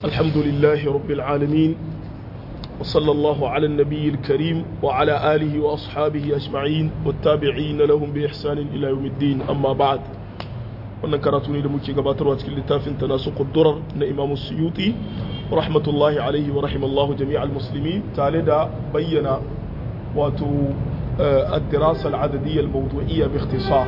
الحمد لله رب العالمين وصلى الله على النبي الكريم وعلى آله وأصحابه أجمعين والتابعين لهم بإحسان إلى يوم الدين أما بعد wannan karatu ne da muke gabatarwa cikin littafin tanasuqud durar na Imam Suyuti rahmatullahi alaihi wa rahimallahu jami'al muslimin tare da bayyana wato الدراسة العددية الموضوعية باختصار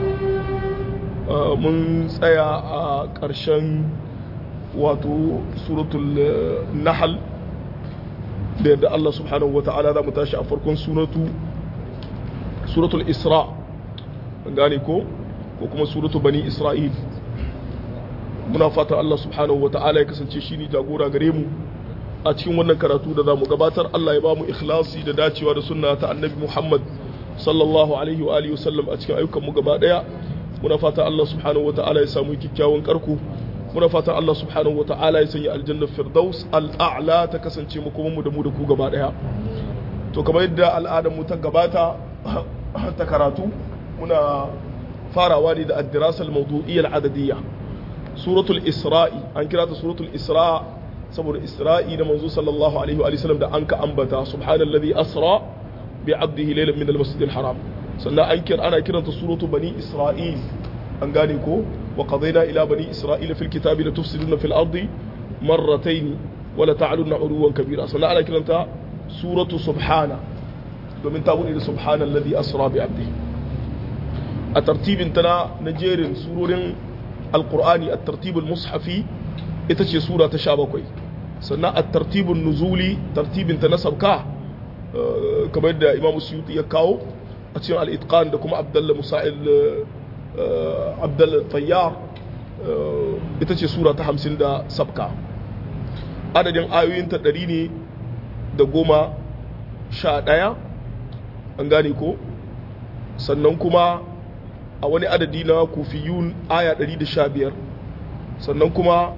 mun tsaya a ƙarshen wato suratul nahal da yadda Allah subhanahu wa ta'ala za mu tashi a farkon suratu suratul isra gane ko ko kuma suratu bani isra'il muna fata Allah subhanahu wa ta'ala ya kasance shi ne jagora gare mu a cikin wannan karatu da za mu gabatar Allah ya ba mu ikhlasi da dacewa da sunna ta annabi Muhammad sallallahu alaihi wa alihi wasallam a cikin ayyukan mu gaba daya muna fata Allah subhanahu wa ta'ala ya samu kyakkyawan karku muna fata Allah subhanahu wa ta'ala ya sanya aljannar firdaus al'a'la ta kasance mu kuma mu da mu da ku gaba daya to kamar yadda al'adar mu ta gabata ta karatu muna farawa ne da ad-dirasa al-mawdu'iyya al-adadiyya suratul isra'i an kira ta suratul isra saboda isra'i da manzo sallallahu alaihi wa sallam da an ka ambata subhanallazi asra bi abdihi laylan min al-masjid al-haram sannan an kira ana kiranta suratu bani isra'il an gane ko wa qadayna ila bani isra'ila fil kitabi la tufsiduna fil ardi marratayn wa la ta'lunna uluwan kabira sannan ana kiranta suratu subhana domin ta bude da subhana alladhi asra bi abdihi a tartibin tana na jerin surorin alqur'ani at-tartib al-mushafi ita ce sura ta 17 sannan at-tartibun nuzuli tartibin ta na sabka kamar da imamu suyuti ya kawo a cikin al'itkan da kuma abdalla musa'il abdalla tayyar ita ce sura ta hamsin da sabka adadin ayoyinta ɗari ne da goma sha ɗaya an gane ko sannan kuma a wani adadi na kufiyun aya ɗari da sha biyar sannan kuma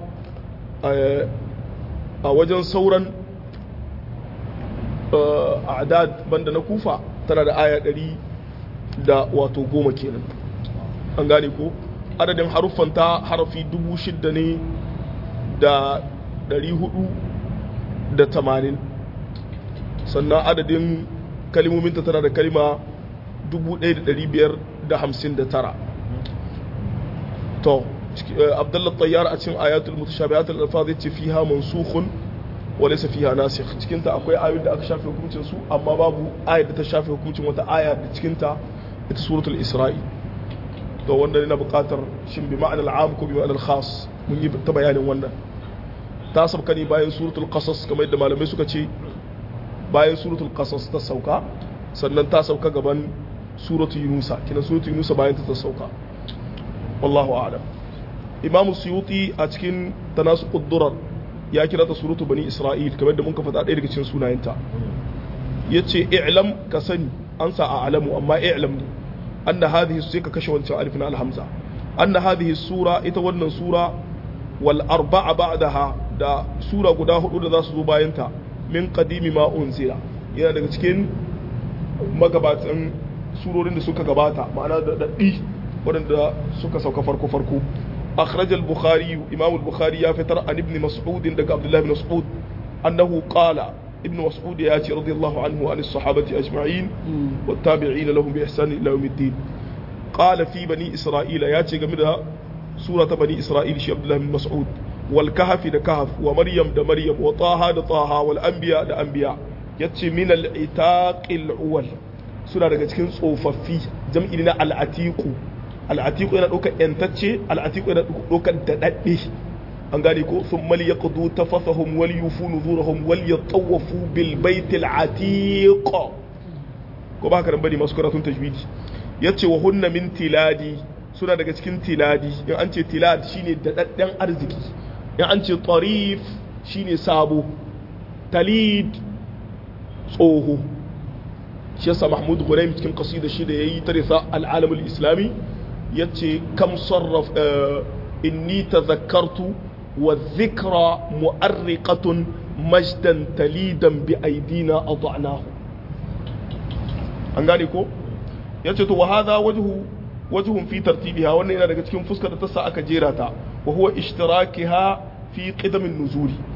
a wajen sauran a'dad banda na kufa tana da aya ɗari da wato goma kenan an gane ko adadin haruffanta harafi dubu shidda ne da ɗari hudu da tamanin sannan adadin kalimominta tana da kalima dubu ɗaya da ɗari biyar da hamsin da tara to abdullah tayyar a cikin ayatul mutashabihatul alfaz yace fiha mansukhun walaysa fiha nasikh cikin ta akwai ayoyin da aka shafe hukuncin su amma babu ayar da ta shafe hukuncin wata aya da cikin ta ita suratul isra'i to wanda yana buƙatar shin bi ma'anar al'am ko bi ma'anar khas mun yi ta bayanin wannan ta sauka ne bayan suratul qasas kamar yadda malamai suka ce bayan suratul qasas ta sauka sannan ta sauka gaban suratul yunusa kina suratul yunusa bayan ta sauka wallahu a'lam imam suyuti a cikin tanasuqud durar ya kira ta suratu bani isra'il kamar da muka faɗa ɗaya daga cikin sunayenta ya ce i'lam ka sani an sa a alamu amma i'lam ne anna hadhihi sai ka kashe wancan alif na alhamza anna hadhihi sura ita wannan sura wal arba'a ba'daha da sura guda hudu da za su zo bayan ta min qadimi ma unzila yana daga cikin magabatan surorin da suka gabata ma'ana da daddi waɗanda suka sauka farko farko أخرج البخاري إمام البخاري يفتر عن ابن مسعود دق عبد الله بن مسعود أنه قال ابن مسعود ياتي رضي الله عنه وعن الصحابة أجمعين والتابعين لهم بإحسان إلى يوم الدين قال في بني إسرائيل ياتي قمدها سورة بني إسرائيل شي عبد الله بن مسعود والكهف دا كهف ومريم دا مريم وطه دا طه والأنبياء دا أنبياء ياتي من العتاق الأول سورة دا cikin tsofaffi jam'i na al'atiqu al'atiku yana ɗaukar ‘yantacce al'atiku yana ɗaukar daɗaɗɗe an gane ko sun mali ya kudu ta fasahun wal yufu nuzurahum wal ya tsawafu bil baitil atiqo ko ba haka nan bane masu karatun tajwidi yace wa hunna min tiladi suna daga cikin tiladi in an ce tilad shine daɗaɗɗen arziki in an ce tarif shine sabo talid tsoho shi yasa mahmud gulaim cikin qasida shi da yayi tarisa al-alamul islami yace kam sarraf inni tadhakkartu wa dhikra mu'arriqatun majdan talidan bi aidina adanahu an gane ko yace to wa hadha wajhu wajhun fi tartibiha wannan yana daga cikin fuskar da ta sa aka jera ta wa huwa ishtirakiha fi qidamin nuzuli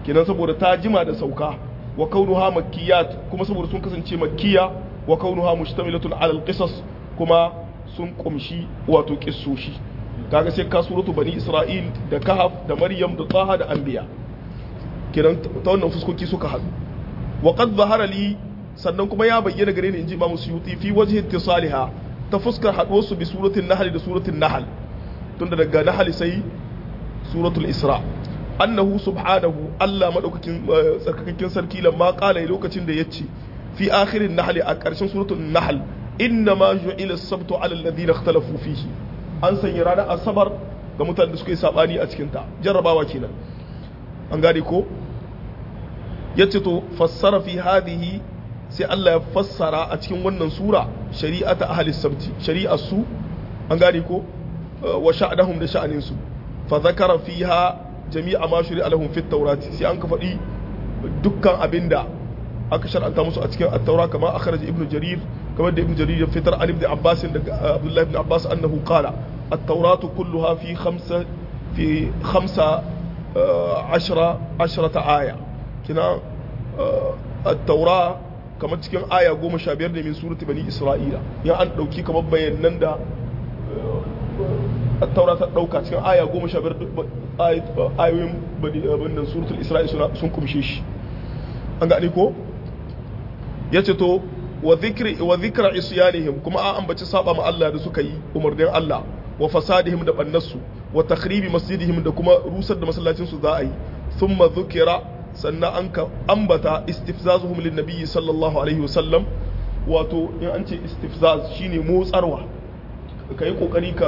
kenan saboda ta jima da sauka wa kaunuha makkiyat kuma saboda sun kasance makkiya wa kaunuha mushtamilatun ala alqisas kuma sun kumshi wato kissoshi kaga sai ka suratu bani isra'il da kahaf da maryam da taha da anbiya kenan ta wannan fuskoki suka haɗu wa qad zahara li sannan kuma ya bayyana gare ni inji imamu suyuti fi wajhi ittisaliha ta fuskar haɗuwar su bi suratul nahl da suratul nahl tunda daga nahl sai suratul isra annahu subhanahu Allah madaukakin tsarkakakken sarki lamma qala lokacin da yace fi akhirin nahl a ƙarshen suratul nahl inna ma ju'ila as-sabtu 'ala alladhina ikhtalafu fihi an sanya ranar asabar ga mutanen da suka yi sabani a cikin ta jarrabawa kenan an gane ko yace to fassara fi hadhihi sai Allah ya fassara a cikin wannan sura shari'ata ahli sabti shari'ar su an gane ko wa sha'anahum da sha'anin su fa zakara fiha jami'a ma shari'a lahum fit tawrati sai an ka faɗi dukkan abinda aka shar'anta musu a cikin at-taura kama akhraj ibnu jarir kamar da ibnu jarir ya fitar an ibn abbas da abdullah ibn abbas annahu qala at-tauratu kulluha fi khamsa fi khamsa ashra ashrata aya kina at-taura kamar cikin aya goma sha biyar ne min surati bani isra'ila ya an dauki kamar bayanan da at-taura ta dauka cikin aya goma sha biyar ayoyin bani abin suratul isra'ila sun kumshe shi an gane ko yace to wa dhikri wa dhikra isyanihim kuma an ambaci saba ma Allah da suka yi umarnin Allah wa fasadihim da bannarsu wa takhribi masjidihim da kuma rusar da masallacin su za a yi thumma dhukira sannan an ka ambata istifzazuhum lin nabiyyi sallallahu alaihi wasallam wato in an ce istifzaz shine motsarwa ka yi kokari ka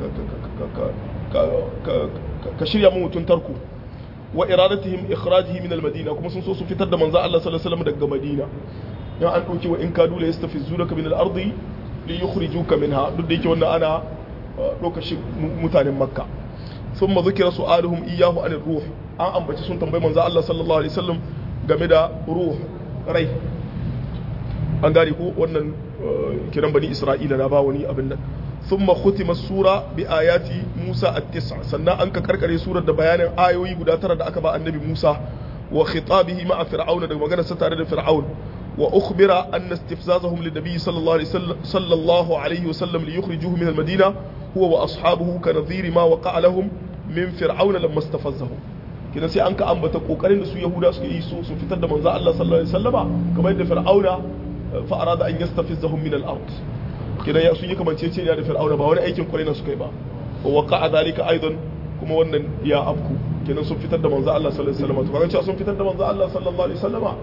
ka shirya mu mutun tarko wa iradatihim ikhrajihi min al-madina kuma sun so su fitar da manzo Allah sallallahu alaihi wasallam daga Madina in an dauki wa in kadu la yastafizunaka min al-ardi li yukhrijuka minha duk da yake wannan ana ɗauka shi mutanen makka sun zukira su'aluhum iyahu an ruh an ambaci sun tambayi manzo Allah sallallahu alaihi wasallam game da ruh rai an gane ko wannan kiran bani isra'ila na ba wani abin nan thumma khutima sura bi ayati musa at-tis'a sannan an ka karkare surar da bayanin ayoyi guda tara da aka ba annabi musa wa khitabihi ma'a fir'auna da maganar sa tare da fir'aun wa ukhbira anna istifzazahum lin-nabi sallallahu alaihi wasallam sallallahu alaihi wasallam li yukhrijuhu min al-madina huwa wa ashabuhu ka nadhiri ma waqa'a lahum min fir'auna lamma istafazzahum kidan sai an ka ambata kokarin da su yahuda suke yi su su fitar da manzo Allah sallallahu alaihi wasallama kamar yadda fir'auna fa arada an yastafizzahum min al-ard kidan ya sun yi kamanceceniya da fir'auna ba wani aikin kwarai na suka yi ba wa waqa'a dhalika aidan kuma wannan ya afku kidan sun fitar da manzo Allah sallallahu alaihi wasallama to kaga sun fitar da manzo Allah sallallahu alaihi wasallama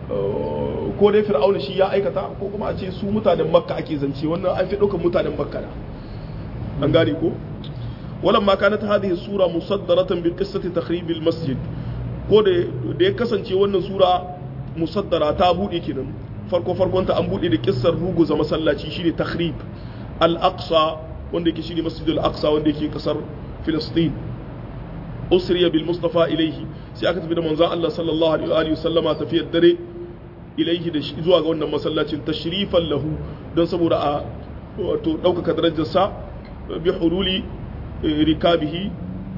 ko dai fir'auna shi ya aikata ko kuma a ce su mutanen makka ake zance wannan an fi ɗaukar mutanen makka na an gane ko ولما كانت هذه السورة مصدرة بقصة تخريب المسجد ko da ya kasance wannan sura musaddara ta buɗe kenan farko farkon ta an buɗe da kissar ruguza masallaci shine takhrib al-aqsa wanda yake shine masjidul aqsa wanda yake kasar filistin usriya bil mustafa ilaihi sai aka tafi da manzon Allah sallallahu alaihi wa sallama tafiyar dare ilaihi da zuwa ga wannan masallacin tashrifan lahu don saboda a wato ɗaukaka darajarsa bi hululi rikabihi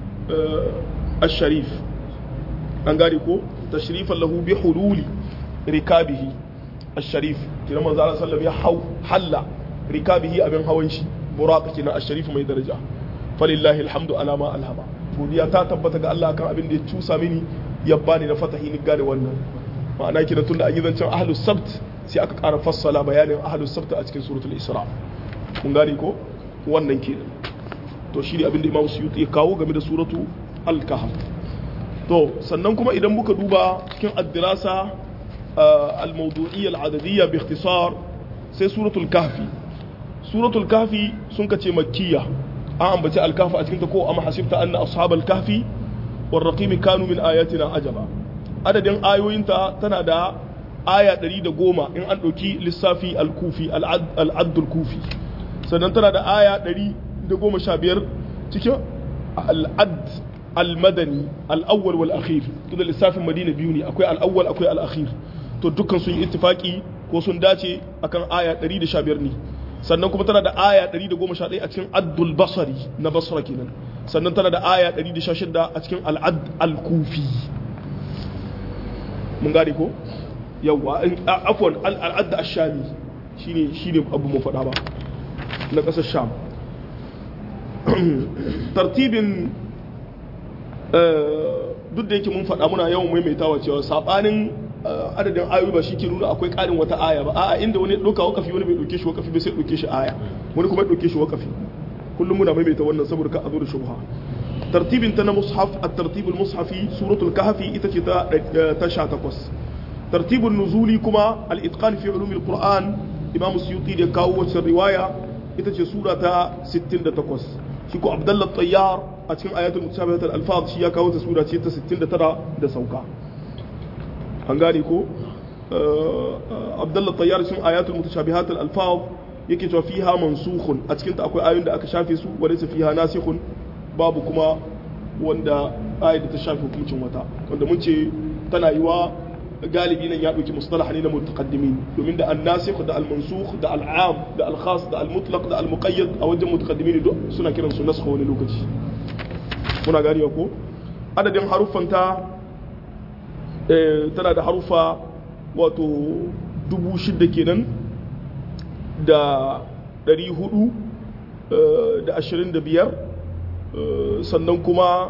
الشريف an gane ko tashrifan lahu bi hululi rikabihi الشريف kina manzo Allah sallallahu ya hau halla rikabihi abin hawan shi buraq kina الشريف mai daraja falillahi alhamdu ala ma alhama godiya ta tabbata ga Allah kan abin da ya cusa mini ya bani na fatahi ni gane wannan ma'ana kina tunda an yi zancen ahlus sabt sai aka ƙara fassala bayanin ahlus sabt a cikin suratul isra kun gane ko wannan kenan to shi ne abinda imam suyuti ya kawo game da suratu al-kahf to sannan kuma idan muka duba cikin addirasa al-mawdu'iyya al-adadiyya bi ikhtisar sai suratul kahfi suratul kahfi sun kace makkiya an ambaci al-kahf a cikin ta ko amma hasibta anna ashabal kahfi war raqim kanu min ayatina ajaba adadin ayoyinta tana da aya 110 in an dauki lissafi al-kufi al-add al-kufi sannan tana da aya 100 da goma sha biyar cikin al'ad al-madani al'awwal wal akhir to da lissafin madina biyu ne akwai al'awwal akwai al'akhir to dukkan sun yi ittifaki ko sun dace akan aya 115 ne sannan kuma tana da aya 111 a cikin addul basari na basra kenan sannan tana da aya 116 a cikin al'ad al-kufi mun gane ko yawa afwan al'adda ashami shine shine abu mu faɗa ba na ƙasar sham tartibin duk da yake mun faɗa muna yawan maimaitawa cewa sabanin adadin ayoyi ba shi ke nuna akwai ƙarin wata aya ba a'a inda wani ɗauka wakafi wani bai ɗauke shi wakafi bai sai ɗauke shi aya wani kuma ɗauke shi wakafi kullum muna maimaita wannan saboda ka a zo da shubha tartibin ta na mushaf at-tartib al-mushafi suratul kahfi ita ce ta ta 18 tartibun nuzuli kuma al-itqan fi ulum al-qur'an imam suyuti da kawo wacce riwaya ita ce sura ta 68 shi ko abdullah tayyar a cikin ayatul mutashabihat al-alfaz shi ya kawo ta sura ce ta 69 da sauka an gane ko abdullah tayyar cikin ayatul mutashabihat al-alfaz yake cewa fiha mansukhun a cikin ta akwai ayoyin da aka shafe su wa laysa fiha nasikhun babu kuma wanda ayat da ta shafe hukuncin wata wanda mun ce tana yiwa galibi nan ya ɗauki mustalah ne na mutaqaddimin domin da an-nasikh da al-mansukh da al-am da al-khas da al-mutlaq da al-muqayyad a wajen mutaqaddimin duk suna kiran su nasakh wani lokaci muna ganewa ko adadin haruffan ta tana da harufa wato dubu shida kenan da ɗari hudu da ashirin da biyar sannan kuma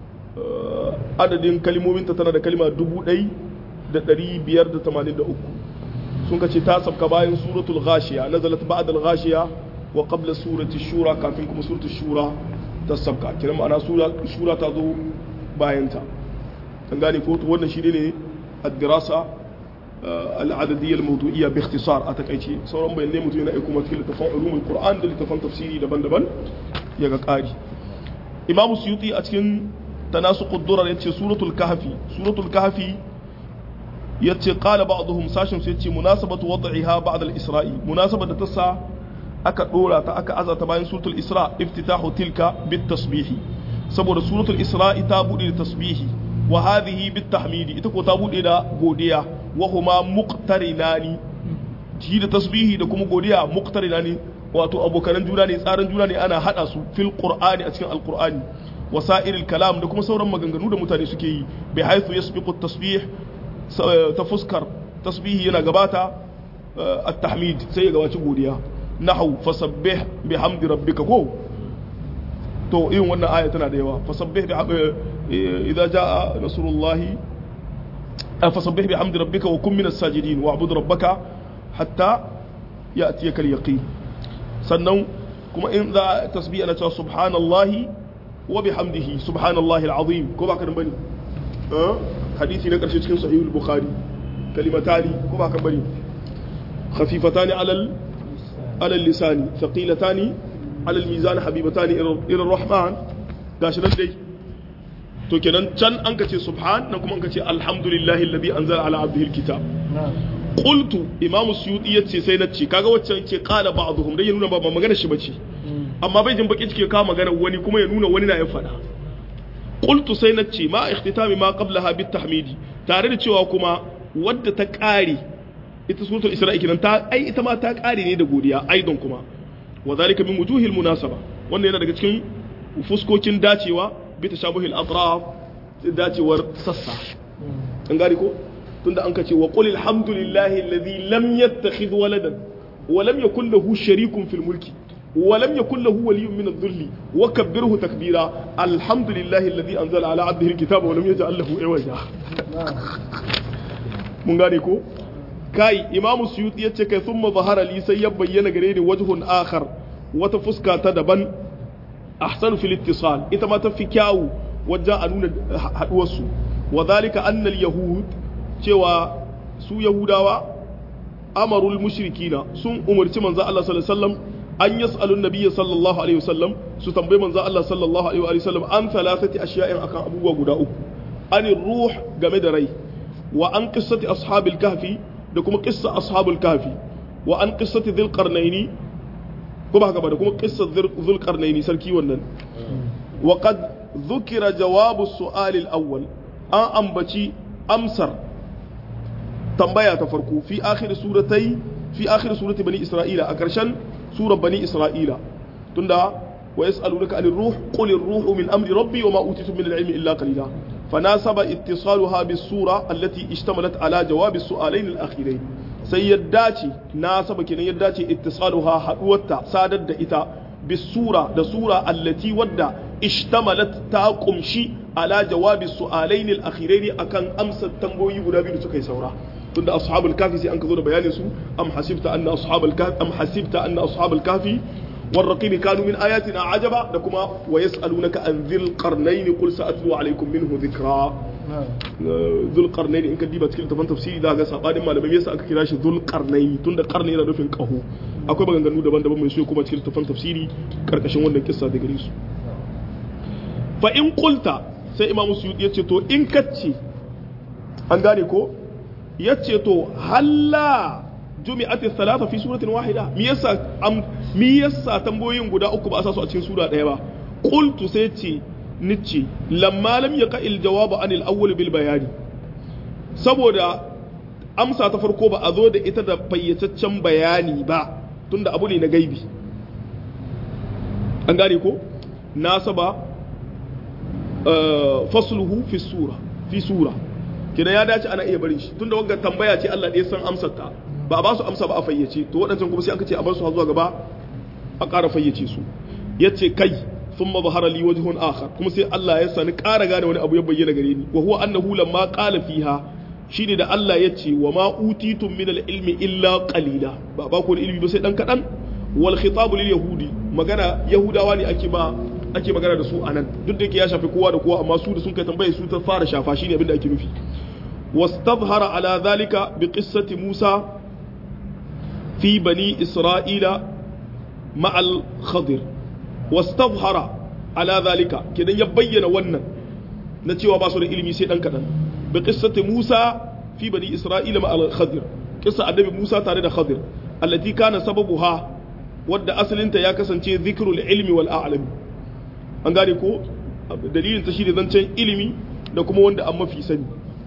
adadin kalimominta tana da kalima dubu ɗai da ɗari biyar da tamanin da uku sun kace ta sabka bayan suratul ghashiya nazalat ba'd al-ghashiya wa qabla surati shura kafin kuma suratul shura ta sabka kiran ma'ana shura ta zo bayan ta kan gane ko to wannan shi ne ad-dirasa al-adadiyya al-mawdu'iyya bi ikhtisar a takaice sauran bayanai mutum yana aiko mata littafan ulumul qur'an da littafan tafsiri daban-daban ya ga ƙari imam suyuti a cikin tanasuqud durar yace suratul kahfi suratul kahfi yace qala ba'dhum sashin sai yace munasabatu wad'iha ba'da al-isra'i munasaba da tasa aka dora ta aka azata bayan suratul isra iftitahu tilka bit tasbihi saboda suratul isra'i ta bude da tasbihi wa hadhihi bit tahmidi ita ko ta bude da godiya wa huma muqtarinani shi da tasbihi da kuma godiya muqtarinani wato abokanan juna ne tsarin juna ne ana hada su fil qur'ani a cikin alqur'ani wasa'iril kalam da kuma sauran maganganu da mutane suke yi bi haythu yasbiqu at-tasbih ta fuskar tasbihi yana gabata at-tahmid sai ya gabaci godiya nahu fasabbih bihamdi rabbika ko to irin wannan aya tana da yawa fasabbih bi idza jaa nasrullahi fasabbih bihamdi rabbika wa kun minas sajidin wa'bud rabbaka hatta ya'tiyaka al-yaqin sannan kuma in za tasbih ana cewa subhanallahi wa bihamdihi subhanallahi al-azim ko ba ka bane hadisi na karshe cikin sahihul bukhari kalimatani ko ba ka bane khafifatani alal alal lisani thaqilatani alal mizan habibatani ila rahman gashi nan dai to kenan can an ka ce subhan nan kuma an ka ce alhamdulillahi alladhi anzala ala abdihi alkitab qultu imam suyuti yace sai na ce kaga waccan ce qala ba'dhum dai ya nuna ba magana shi bace amma bai jin baki cike ka magana wani kuma ya nuna wani na ya fada qultu sai na ce ma ikhtitami ma qablaha bit tahmidi tare da cewa kuma wadda ta kare ita suratul isra'i kinan ta ai ita ma ta kare ne da godiya aidan kuma wa zalika min wujuhil munasaba wannan yana daga cikin fuskokin dacewa bi tashabuhil atraf dacewar sassa an gari ko tunda an kace wa qul alhamdulillahi alladhi lam yattakhidh waladan wa lam yakul lahu sharikun fil mulki wa lam yakul lahu waliyyun min adh-dhulli wa kabbirhu takbira alhamdulillahi alladhi anzala ala 'abdihi alkitaba wa lam yaj'al lahu iwaja mun gane ko kai imam suyuti yace kai thumma zahara li sai ya bayyana gare ni wajhun akhar wata fuska ta daban ahsanu fil ittisal ita ma ta fi kyawu wajen a nuna haduwar su wa dhalika anna al yahud cewa su yahudawa amarul mushrikina sun umarci manzo Allah sallallahu alaihi wasallam an yas'alun nabiyyi sallallahu alaihi wasallam su tambayi manzo Allah sallallahu alaihi wasallam an thalathati ashiya'in akan abubuwa guda uku anir ruh game da rai wa an qissati ashabil kahfi da kuma qissa ashabul kahfi wa an qissati dhil qarnaini ko ba haka ba da kuma qissat dhil qarnaini sarki wannan wa qad dhukira jawabu su'al al-awwal an ambaci amsar tambaya ta farko fi akhir suratai fi akhir surati bani isra'ila a karshen surar bani isra'ila tunda wa yas'alunaka anir ruh qul ar-ruhu min amri rabbi wa ma utitu min al-ilmi illa qalila فناسب اتصالها بالصورة التي اشتملت على جواب السؤالين الأخيرين sai ya dace na saba kenan ya dace ittisaluha haduwarta sadar da ita bisura da sura allati wadda ishtamalat ta kumshi ala jawabi su'alain al-akhirain akan amsa tambayoyi guda biyu da suka yi saura tunda ashabul kafi sai an ka zo da bayanin su am hasibta anna ashabul kafi am hasibta anna ashabul kafi والرقيب كانوا من آياتنا عجبا لكما ويسألونك عن ذي القرنين قل سأتلو عليكم منه ذكرا ذو القرنين إن كديبا تكلم تفن تفسيري دا غا سابادي ما لما يسا أكا كراش ذو القرنين تند قرن yana nufin ƙaho akwai maganganu daban-daban mai so kuma cikin tafan tafsiri karkashin wannan kissa da gare su fa in qulta sai imam suyuti yace to in kacce an gane ko yace to halla jumi'at thalatha fi suratin wahida me yasa me yasa tambayoyin guda uku ba a sa su a cikin sura daya ba qultu sai ce nice lamma lam yaqa il jawab an al awwal bil bayani saboda amsa ta farko ba a zo da ita da fayyataccen bayani ba tunda abu ne na gaibi an gane ko nasaba fasluhu fi sura fi sura kina ya dace ana iya barin shi tunda wanga tambaya ce Allah ɗaya san amsar ta ba a ba su amsa ba a fayyace to waɗancan kuma sai aka ce a bar su zuwa gaba a ƙara fayyace su yace kai thumma zahara li wajhun akhar kuma sai Allah ya sani ƙara gane wani abu ya bayyana gare ni wa huwa annahu lamma qala fiha shine da Allah ya ce wa ma utitum min al-ilmi illa qalila ba ba ku ilimi ba sai dan kadan wal khitabu lil yahudi magana yahudawa ne ake ba ake magana da su anan duk da yake ya shafi kowa da kowa amma su da sun kai tambaye su ta fara shafa shine abin da ake nufi واستظهر على ذلك بقصة موسى في بني إسرائيل مع الخضر واستظهر على ذلك كده يبين ونن نتي وباسو العلمي سي دان كدان بقصة موسى في بني إسرائيل مع الخضر قصة النبي موسى تare da Khadir التي كان سببها wadda asalinta ya kasance zikrul ilmi wal a'lami an gane ko dalilin ta shine zancen ilimi da kuma wanda an mafi sani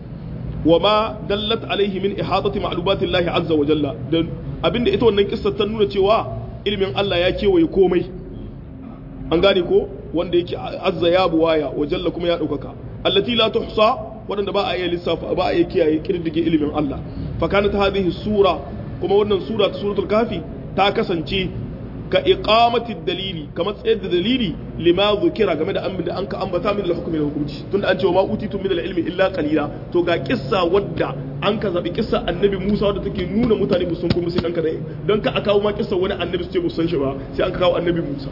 وما دلت عليه من إحاطة معلومات الله عز وجل abinda ita wannan kissa ta nuna cewa ilimin Allah ya kewaye komai an gane ko wanda yake azza ya buwaya wa jalla kuma ya ɗaukaka allati la tuhsa wadanda ba a iya lissafa ba a iya kiyaye kirdige ilimin Allah fa kanat hadhihi sura kuma wannan sura ta suratul kafi ta kasance ka iqamati dalili kamar tsayar da dalili lima zukira game da abin da an ka ambata min al-hukmi hukunci tunda an ce ma utitu min al-ilmi illa qalila to ga kissa wadda an ka zabi kissa annabi Musa wadda take nuna mutane musun kuma sai dan ka dai dan ka akawo ma kissa wani annabi su ce musan shi ba sai an ka kawo annabi Musa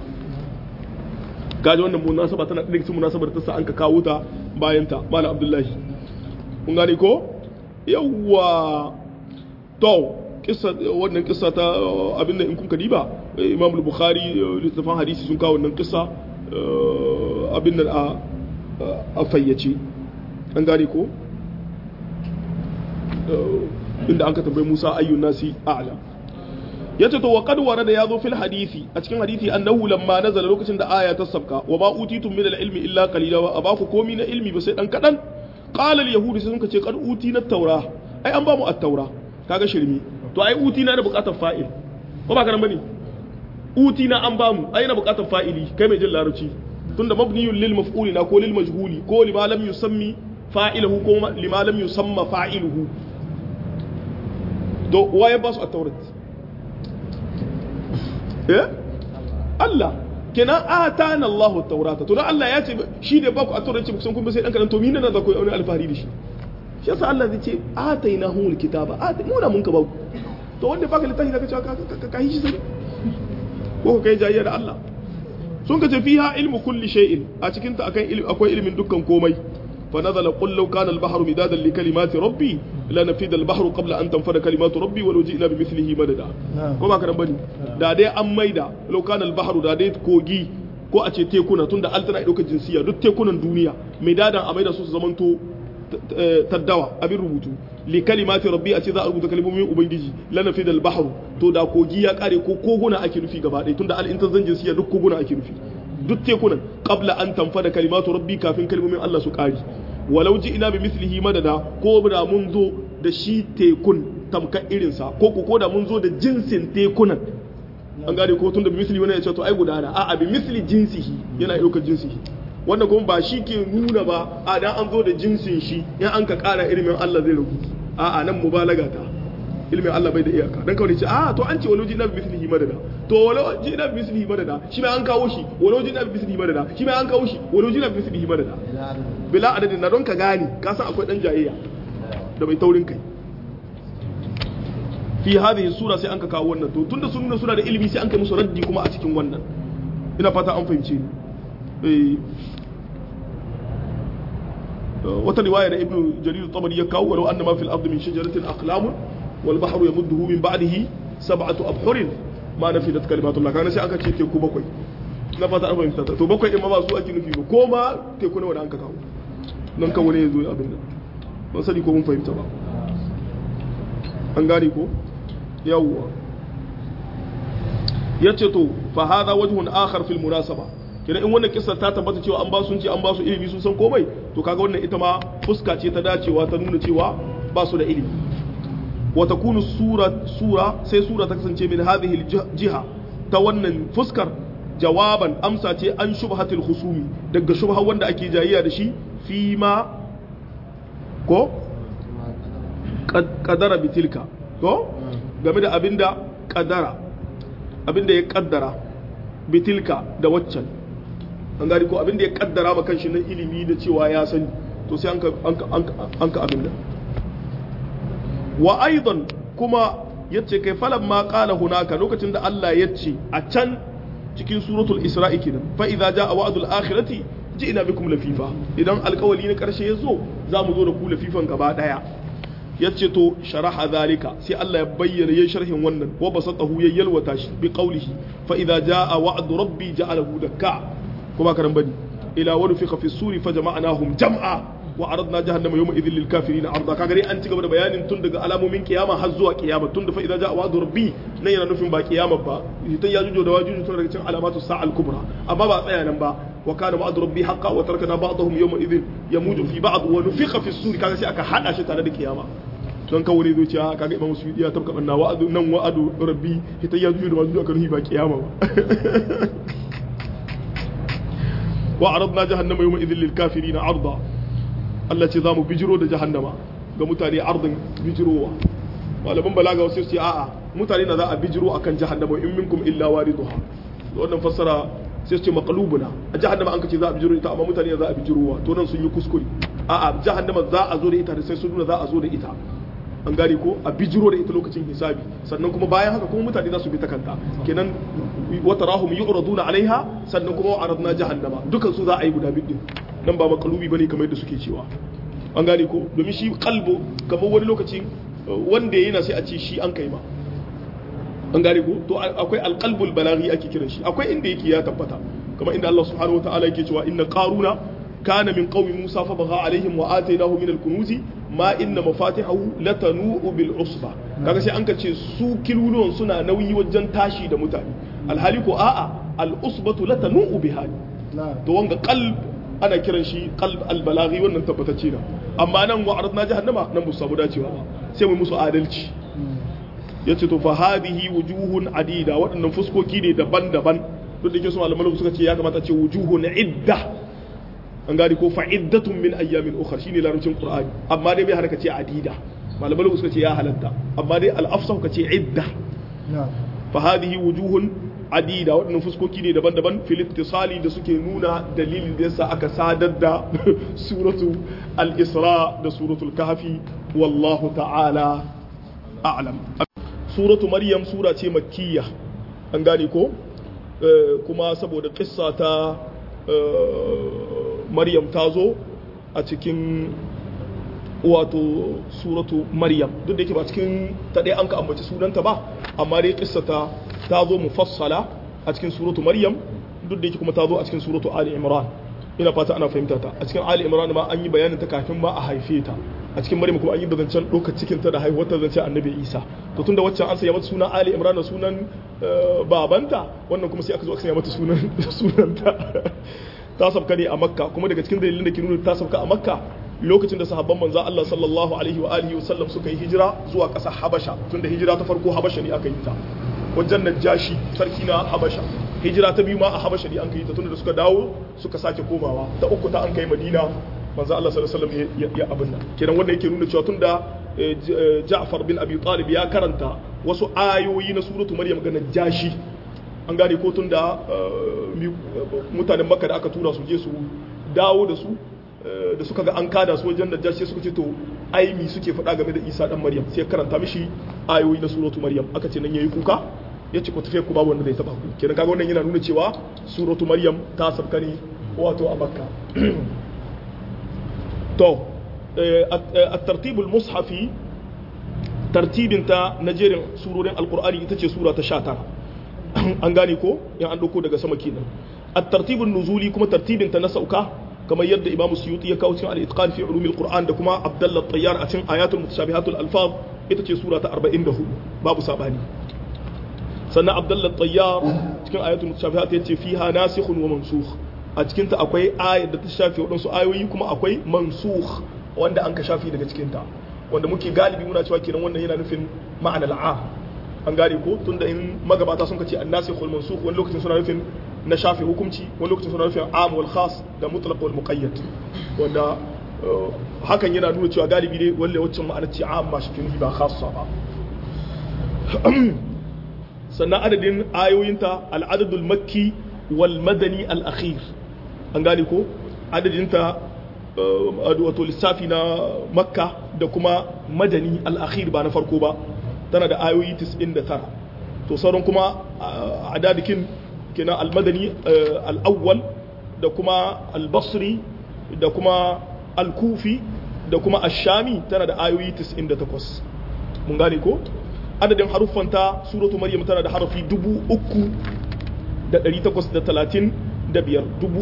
gaji wannan munasaba tana da cikin munasabar ta sa an ka kawo ta bayan ta malam Abdullahi kun gane ko yawwa to kissa wannan kissa ta abin da in kun kadiba imam al-bukhari littafin hadisi sun kawo wannan kissa abin da a fayyace an gane ko inda an ka tambayi musa ayyun nasi a'la yace to wa qad warada yazo fil hadisi a cikin hadisi annahu lamma nazala lokacin da aya ta sabka wa ma utitum min al-ilmi illa qalila wa abaku komi na ilmi ba sai dan kadan qala al-yahudi sai sun ce qad utina at-taura ai an ba mu at-taura kaga shirmi to ai uti na da bukatar fa'il ko ba karan bane uti na an bamu ai na bukatar fa'ili kai mai jin larabci tunda mabniyun lil maf'uli na ko lil majhuli ko lima lam yusammi fa'iluhu ko lima lam yusamma fa'iluhu to waye ba su a taurat eh Allah kenan atana Allahu at-taurata to dan Allah ya ce shi da ba ku a taurat ce kusan kun sai dan kadan to mina na za ku yi wani alfahari da shi shi yasa Allah zai ce atainahumul kitaba mu na mun ka ba ku to wanda baka littafi zaka cewa ka yi shi sai ko ka kai jayya da Allah sun ka ce fiha ilmu kulli shay'in a cikin ta akan ilmi akwai ilmin dukkan komai fa nazala qul law kana al-bahru midadan li kalimati rabbi la nafida al-bahru qabla an tanfada kalimatu rabbi wa ji'na bi mithlihi madada ko ba ka nan bane da dai an maida law kana al-bahru da dai kogi ko a ce tekuna tunda al tana daukar jinsiya duk tekunan duniya midadan a maida su su zamanto taddawa abin rubutu li kalimati rabbi a ce za a rubuta kalmomin ubangiji lana fi dal bahru to da kogi ya kare ko koguna ake nufi gaba ɗaya tunda al intan zanjin siya duk koguna ake nufi duk tekunan qabla an tanfada kalimatu rabbi kafin kalmomin Allah su kare walau ji ina bi mislihi madada ko da mun zo da shi tekun tamka irinsa ko ko da mun zo da jinsin tekunan an gane ko tunda bi misli wani ya ce to ai gudana a a bi misli jinsihi yana ɗaukar jinsihi wanda kuma ba shi ke nuna ba a dan an zo da jinsin shi in an ka ƙara ilimin Allah zai ragu a a nan mubalaga ta ilimin Allah bai da iyaka dan kawai ce a to an ce walau jinna bi mislihi madada to walau jinna bi mislihi madada shi ma an kawo shi walau jinna bi mislihi madada shi ma an kawo shi walau jinna bi mislihi madada bila adadin na don ka gane ka san akwai dan jayayya da mai taurin kai fi hadhihi sura sai an ka kawo wannan to tunda sun nuna suna da ilimi sai an kai musu raddi kuma a cikin wannan ina fata an fahimce ni eh wata riwaya da ibnu jarir tabari ya kawo walau annama fil ardi min shajaratin aqlamun wal bahru yamudduhu min ba'dihi sab'atu abhurin ma nafidat kalimatullah kana sai aka ce teku bakwai na fata an fahimta to bakwai din ma ba su ake nufi ba ko ma teku nawa da an ka kawo nan kan wani ya zo abin nan ban sani ko mun fahimta ba an gane ko yawwa ya ce to fa hada wajhun akhar fil munasaba kina in wannan kissa ta tabbata cewa an ba su ce an ba su ilimi sun san komai to kaga wannan ita ma fuska ce ta dacewa ta nuna cewa ba su da ilimi wa takunu sura sura sai sura ta kasance min hadhihi jiha ta wannan fuskar jawaban amsa ce an shubhatil khusumi daga shubha wanda ake jayayya da shi fi ma ko kadara bitilka ko game da abinda kadara abinda ya kaddara bitilka da waccan an gani ko abinda ya kaddara ma kanshi na ilimi da cewa ya sani to sai an ka abinda wa aidan kuma yace kai falan ma qala hunaka lokacin da Allah yace a can cikin suratul isra'i kenan fa idza jaa wa'dul akhirati ji'na bikum lafifa idan alkawali na karshe ya zo za mu zo da ku lafifan gaba daya ya ce to sharaha zalika sai Allah ya bayyana yayin sharhin wannan wa basatahu ya yalwata shi bi qawlihi fa idza jaa wa'du rabbi ja'alahu dakka kuma karan bani ila wa nufiqa fi suri fa jama'nahum jam'a wa aradna jahannama yawma idhil lil kafirin arda kaga dai an ci gaba da bayanin tun daga alamomin kiyama har zuwa kiyama tun da fa idza jaa wa'du rabbi nan yana nufin ba kiyama ba ita ya jujo da wajuju tun daga cikin alamatu sa'al kubra amma ba tsaya nan ba wa kana wa'du rabbi haqqan wa tarakna ba'dahum yawma idhin yamuju fi ba'd wa nufiqa fi suri kaga sai aka hada shi tare da kiyama don kawo ne zuciya kaga imam musu ya tabka banna wa'adu nan wa'adu rabbi ita ya juju da wajuju aka nufi ba kiyama ba wa aradna jahannama yawma idhil lil kafirin arda Allah ce za mu bijiro da jahannama ga mutane ardin bijirowa malaman balaga wasu su a'a mutane na za a bijiro akan jahannama in minkum illa wariduha wannan fassara sai su ce maqlubuna a jahannama an kace za a bijiro ita amma mutane za a bijirowa to nan sun yi kuskure a'a jahannama za a zo da ita sai sun nuna za a zo da ita an gane ko a bijiro da ita lokacin hisabi sannan kuma bayan haka kuma mutane za su bi ta kanta kenan wata rahum yu'raduna alaiha sannan kuma wa'aradna jahannama dukan su za a yi guda biyu nan ba makalubi bane kamar yadda suke cewa an gane ko domin shi kalbo kamar wani lokaci wanda yana sai a ce shi an kai ma an gane ko to akwai alqalbul balaghi ake kiran shi akwai inda yake ya tabbata kamar inda Allah subhanahu wataala yake cewa inna qaruna kana min qaumi musa fa bagha alaihim wa atainahu min alkunuzi ma inna mafatihahu latanu bil usba kaga sai an ka ce su kiluluwan suna nauyi wajen tashi da mutane alhali ko a'a al usbatu latanu biha to wanga qalb ana kiran shi qalb albalaghi wannan tabbatacce na amma nan wa aradna jahannama nan musu samu dacewa ba sai mu musu adalci yace to fa hadhihi wujuhun adida waɗannan fuskoki ne daban-daban duk da yake su malaman suka ce ya kamata ce wujuhun idda an gani ko fa'iddatun min ayyamin ukhra shine larabcin qur'ani amma dai bai hana ka ce adida malaman suka ce ya halatta amma dai al-afsah ka ce idda fa hadhihi wujuhun adida waɗannan fuskoki ne daban-daban filistisali da suke nuna dalilin da yasa aka sadar da suratu al-isra da suratul kahfi wallahu ta'ala a'lam suratu maryam sura ce makkiya an gane ko kuma saboda kissa ta maryam ta zo a cikin wato suratu maryam duk da yake ba cikin ta ɗaya an ka ambaci sunanta ba amma dai kissa ta ta zo mufassala a cikin suratu maryam duk da yake kuma ta zo a cikin suratu ali imran ina fata ana fahimta ta a cikin ali imran ma an yi bayanin ta kafin ma a haife ta a cikin maryam kuma an yi zancen ɗaukar cikin ta da haihuwar ta zance annabi isa to tunda waccan an sanya mata sunan ali imran da sunan babanta wannan kuma sai aka zo aka sanya mata sunan sunanta ta sabka ne a makka kuma daga cikin dalilin da ke nuna ta sabka a makka lokacin da sahabban manzo Allah sallallahu alaihi wa alihi wasallam suka yi hijira zuwa ƙasar Habasha tunda hijira ta farko Habasha ne aka yi ta wajen Najashi sarki na Habasha hijira ta biyu ma a habasha ne an kai ta tunda da suka dawo suka sake komawa ta uku ta an kai madina manzo Allah sallallahu alaihi wasallam ya abin nan kenan wanda yake nuna cewa tunda Ja'far bin Abi Talib ya karanta wasu ayoyi na suratu Maryam ga Najashi an gane ko tunda mutanen Makka da aka tura su je su dawo da su da suka ga an kada su wajen Najashi suka ce to ai mi suke faɗa game da Isa dan Maryam sai karanta mishi ayoyi na suratu Maryam aka ce nan yayi kuka ya ce ku tafiya ku babu wanda zai taba ku kenan kaga wannan yana nuna cewa suratu Maryam ta sabka ne wato a Makka to الترتيب المصحفي ترتيب انت نجيرين سورورين القرآن ita سورة تشاتر an gane ko in an dauko daga sama kenan at-tartib nuzuli kuma tartibin ta na sauka kamar yadda Imam Suyuti ya kawo cikin al-itqan fi ulum al-Qur'an da kuma Abdullah Tayyar a cikin ayatul mutashabihatul alfaz ita ce sura ta 44 babu sabani sannan Abdullah Tayyar cikin ayatul mutashabihat yace fiha nasikhun wa mansukh a cikin ta akwai ayat da ta shafe wadansu ayoyi kuma akwai mansukh wanda an ka shafi daga cikinta wanda muke galibi muna cewa kenan wannan yana nufin ma'anar al'am an gane ko tunda in magabata sun kace annasi khul mansukh wani lokacin suna nufin na shafi hukunci wani lokacin suna nufin am wal khas da mutlaq wal muqayyad wanda hakan yana nuna cewa galibi ne walle waccan ma'anar ce am ba shi ba khassa ba sannan adadin ayoyinta al-adadul makki wal madani al-akhir an gane ko adadinta wato lissafi na makka da kuma madani al'akhir ba na farko ba tana da ayoyi 99 to sauran kuma a dadikin kenan al-madani al-awwal da kuma al-basri da kuma al-kufi da kuma ash-shami tana da ayoyi 98 mun gane ko adadin haruffanta suratu maryam tana da harafi 3835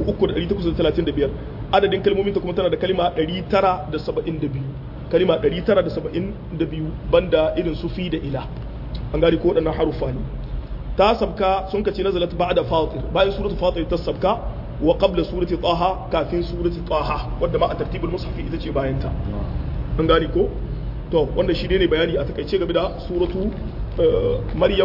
3835 adadin kalmominta kuma tana da kalima 972 kalima 972 banda irin su fi da ila an gari ko waɗannan harufa ne ta sabka sun kace nazalat ba'da fatir bayan suratul fatir ta sabka wa qabla surati taha kafin surati taha wanda ma a tartibul mushaf ita ce bayan ta an gari ko to wanda shi ne bayani a takaice game da suratu maryam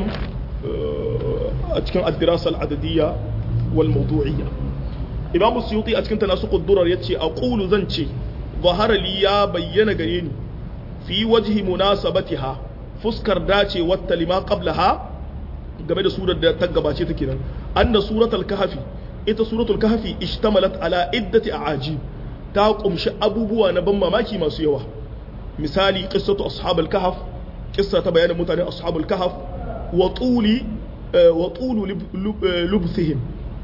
a cikin ad-dirasa al-adadiyya wal mawdu'iyya imam suyuti a cikin tanasuqud durar yace aqulu zan ce zahara li ya bayyana gare ni fi wajhi munasabatiha fuskar dace wata lima qablaha game da surar da ta gabace ta kenan anna suratul kahfi ita suratul kahfi ishtamalat ala iddati a'ajib ta kumshi abubuwa na ban mamaki masu yawa misali qissatu ashabul kahf qissa ta bayanin mutanen ashabul kahf wa tuli wa tulu lubthihim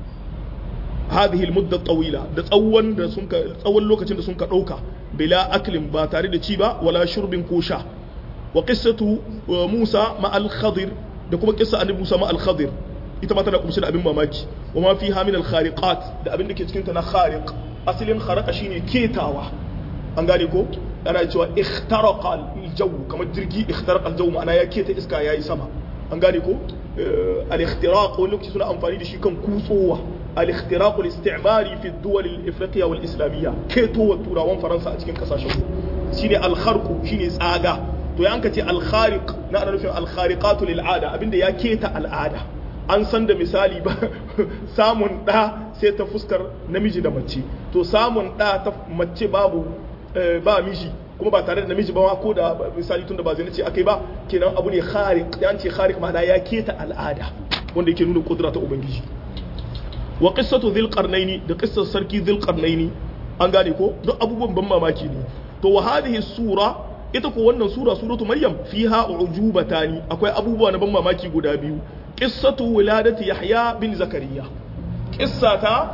هذه المدة الطويلة da tsawon da sun ka tsawon lokacin da sun ka dauka bila aklin ba tare da ci ba wala shurbin ko sha wa qissatu Musa ma al-Khadir da kuma qissa annabi Musa ma al-Khadir ita ma tana kumshe da abin mamaki wa ma fiha min al-khariqat da abin da ke cikin ta na khariq asalin kharaqa shine ketawa an gane ko ana cewa ikhtaraqa al-jaw kamar jirgi ikhtaraqa al-jaw ma'ana ya keta iska yayi sama an gane ko al-ikhtiraq wani lokaci suna amfani da shi kan kutsowa al-ikhtiraq al-istimari fi ad-duwal al-ifriqiyya wal islamiyya keto turawan faransa a cikin kasashen shine al-kharq shine tsaga to ya ce al-khariq na ana nufin al-khariqatu lil ada abinda ya keta al'ada an san da misali ba samun da sai ta fuskar namiji da mace to samun da ta mace babu ba miji kuma ba tare da namiji ba ko da misali tun da ba zai ce akai ba kenan abu ne khariq ya ce khariq ma'ana ya keta al'ada wanda yake nuna kudura ta ubangiji wa qissatu dhil qarnaini da qissar sarki dhil qarnaini an gane ko duk abubuwan ban mamaki ne to wa hadhihi sura ita ko wannan sura suratu maryam fiha ujubatani akwai abubuwa na ban mamaki guda biyu qissatu wiladati yahya bin zakariya qissata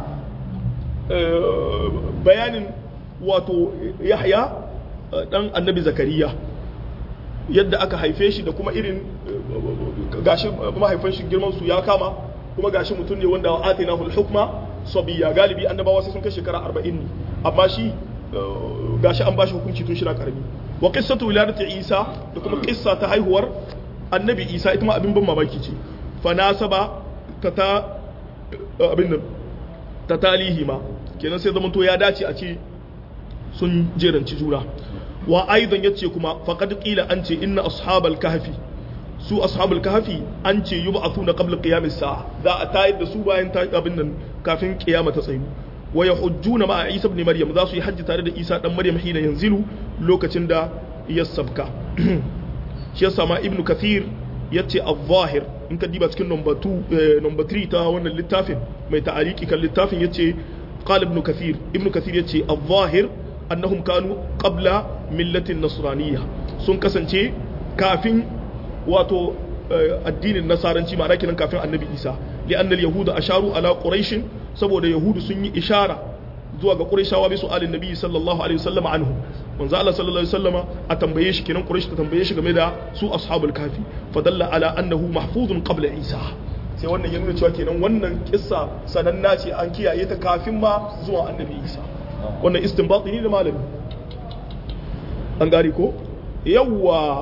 bayanin wato yahya dan annabi zakariya yadda aka haife shi da kuma irin gashi mahaifan shi girman su ya kama kuma gashi mutum ne wanda atina hul hukma sabiya galibi annabawa sai sun kai shekara 40 ne amma shi gashi an bashi hukunci tun shira karami wa qissatu wiladati isa da kuma qissa ta haihuwar annabi isa ita ma abin ban mamaki ce fa nasaba ta ta abin nan ta talihi ma kenan sai zamanto ya dace a ce sun jeranci juna wa aidan yace kuma faqad qila an ce inna ashabal kahfi su ashabul kahfi an ce yub'athuna qabla qiyamis sa'a za a tayar da su bayan ta abin nan kafin kiyama ta tsayu wa yahujjuna ma Isa ibn Maryam za su yi hajji tare da Isa dan Maryam hina yanzilu lokacin da ya sabka shi yasa ma Ibn Kathir yace al-zahir in ka diba cikin number 2 number 3 ta wannan littafin mai ta'aliki kan littafin yace qala Ibn Kathir Ibn Kathir yace al-zahir annahum kanu qabla millatin nasraniyya sun kasance kafin wato addinin nasaranci ma'ana kenan kafin annabi isa li'anna al-yahuda asharu ala quraish saboda yahudu sun yi ishara zuwa ga qurayshawa bi su'alin nabi sallallahu alaihi wasallam anhu manzo Allah sallallahu alaihi wasallam a tambaye shi kenan quraish ta tambaye shi game da su ashabul kafi fadalla ala annahu mahfuzun qabla isa sai wannan ya nuna cewa kenan wannan kissa sananna ce an kiyaye ta kafin ma zuwa annabi isa wannan istinbati ne da malami an gari ko yawwa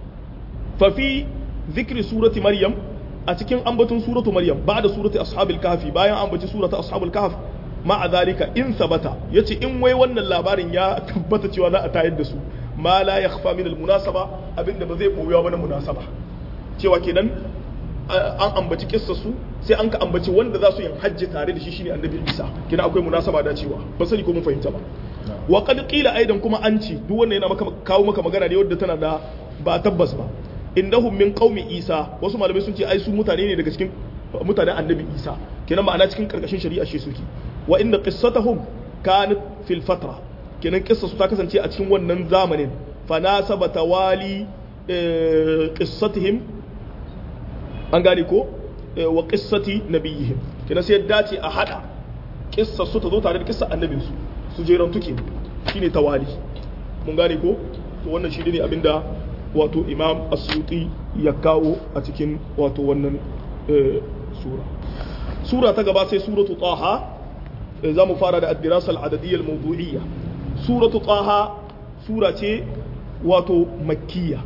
fafi zikri surati maryam a cikin ambaton suratu maryam ba da surati ashabil kahfi bayan ambaci surata ashabul kahf ma a zalika in sabata yace in wai wannan labarin ya tabbata cewa za a tayar da su ma la yakhfa min al munasaba abinda ba zai boyewa ba na munasaba cewa kenan an ambaci kissa su sai an ka ambaci wanda za su yin hajji tare da shi shine annabi isa kina akwai munasaba da cewa ba sani ko mun fahimta ba wa qad qila aidan kuma an ci duk wanda yana maka kawo maka magana ne wadda tana da ba tabbas ba innahum min qaumi isa wasu malamai sun ce ai su mutane ne daga cikin mutanen annabi isa kenan ma'ana cikin karkashin shari'a shi suke wa inda qissatuhum kanat fil fatra kenan kissa su ta kasance a cikin wannan zamanin fa nasaba tawali qissatihim an gane ko wa qissati nabiyihim kenan sai dace a hada kissa su ta zo tare da kissa annabin su su jeran tuke shine tawali mun gane ko to wannan shi ne abinda wato imam asyuti ya kawo a cikin wato wannan sura sura ta gaba sai suratu taha za mu fara da addirasa al'adadiyyar mawdu'iyya suratu taha sura ce wato makkiya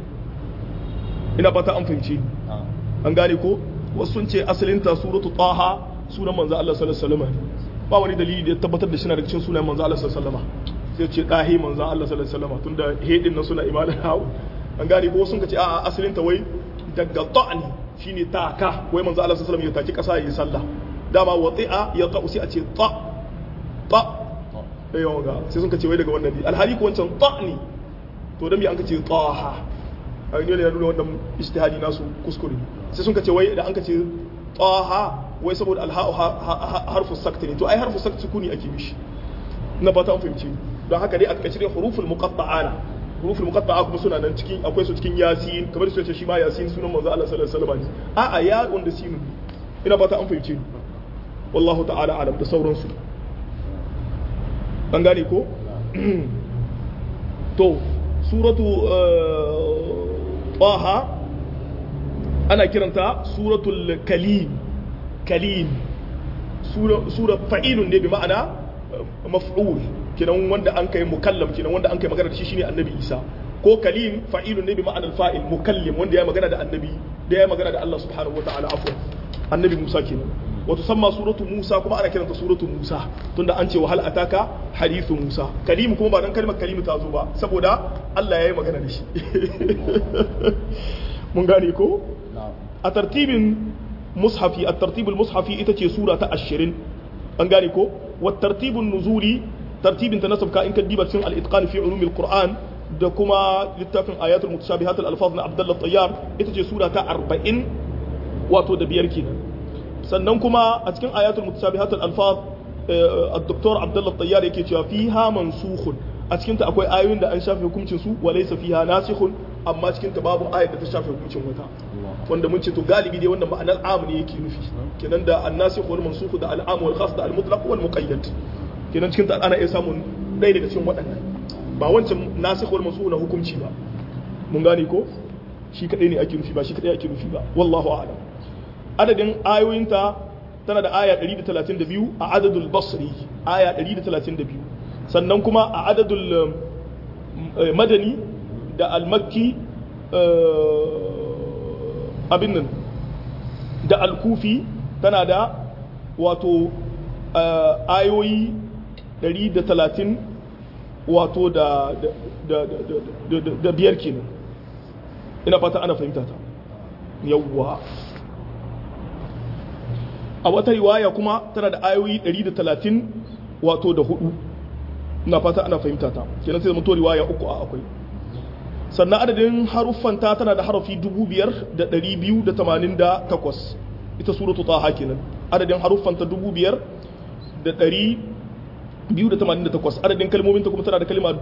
ina fata an fahimci an gane ko wasu sun ce asalinta suratu taha sunan manzo Allah sallallahu alaihi wasallam ba wani dalili da ya tabbatar da shi na daga cikin sunan manzo Allah sallallahu alaihi wasallam sai ce dahi manzo Allah sallallahu alaihi wasallam tunda hedin nan suna imanin hawo an gane ko sun ka ce a'a asalin ta wai daga ta'ani shine taka wai manzo Allah sallallahu alaihi wasallam ya taki kasa yayin sallah dama wati'a ya ta'u sai a ce ta ta eh yawa sai sun ka ce wai daga wannan ne alhali ko wancan ta'ni to dan me an ka ce taha a ne ne nuna wannan ijtihadi nasu kuskure sai sun ka ce wai da an ka ce taha wai saboda alha'u harfu sakti ne to ai harfu sakti sukuni ake mishi na fata an fahimci don haka dai a takaice dai huruful muqatta'ana huruful muqatta'a kuma suna nan cikin akwai su cikin yasin kamar su ce shi ma yasin sunan manzo Allah sallallahu alaihi wasallam a a ya wanda sinu ina fata an fahimce ni wallahu ta'ala alam da sauransu an gane ko to suratu taha ana kiranta suratul kalim kalim sura fa'ilun ne bi ma'ana maf'ul kinan wanda an kai mukallam kinan wanda an kai magana da shi shine annabi isa ko kalim fa'ilun ne bi ma'anar fa'il mukallim wanda ya magana da annabi da ya magana da Allah subhanahu wa ta'ala afwan annabi musa kenan wato samma suratu musa kuma ana kiranta suratu musa tunda an ce wa hal ataka hadithu musa kalim kuma ba dan kalmar kalim ta zo ba saboda Allah ya yi magana da shi mun gane ko a tartibin mushafi a tartibul mushafi ita ce sura ta 20 an gane ko wa tartibun nuzuli tartibin ta nasabka in ka diba cikin al-itqan fi ulumil qur'an da kuma littafin ayatul mutashabihat al-alfaz na abdullah tayyar ita ce sura ta 40 wato da biyar kenan sannan kuma a cikin ayatul mutashabihat al-alfaz al-doktor abdullah tayyar yake cewa fiha mansukhun a cikin ta akwai ayoyin da an shafe hukuncin su wa laysa fiha nasikhun amma cikin ta babu ayat da ta shafe hukuncin wata wanda mun ce to galibi dai wannan ma'anar am ne yake nufi kenan da an-nasikh wal mansukh da al-am wal khas da al-mutlaq wal muqayyad kenan cikin ta ana iya samun ɗaya daga cikin waɗannan ba wancan nasikh wal mansukh na hukunci ba mun gane ko shi kadai ne ake nufi ba shi kadai ake nufi ba wallahu a'lam adadin ayoyinta tana da aya 132 a adadul basri aya 132 sannan kuma a adadul madani da al-makki abin nan da al-kufi tana da wato ayoyi 130 wato da da biyar kenan ina fata ana fahimta ta yawwa a wata riwaya kuma tana da ayoyi 130 wato da hudu ina fata ana fahimta ta kenan sai zama riwaya uku a akwai sannan adadin haruffanta tana da harafi 5288 ita suratu taha kenan adadin haruffanta 5288 adadin kalmominta kuma tana da kalma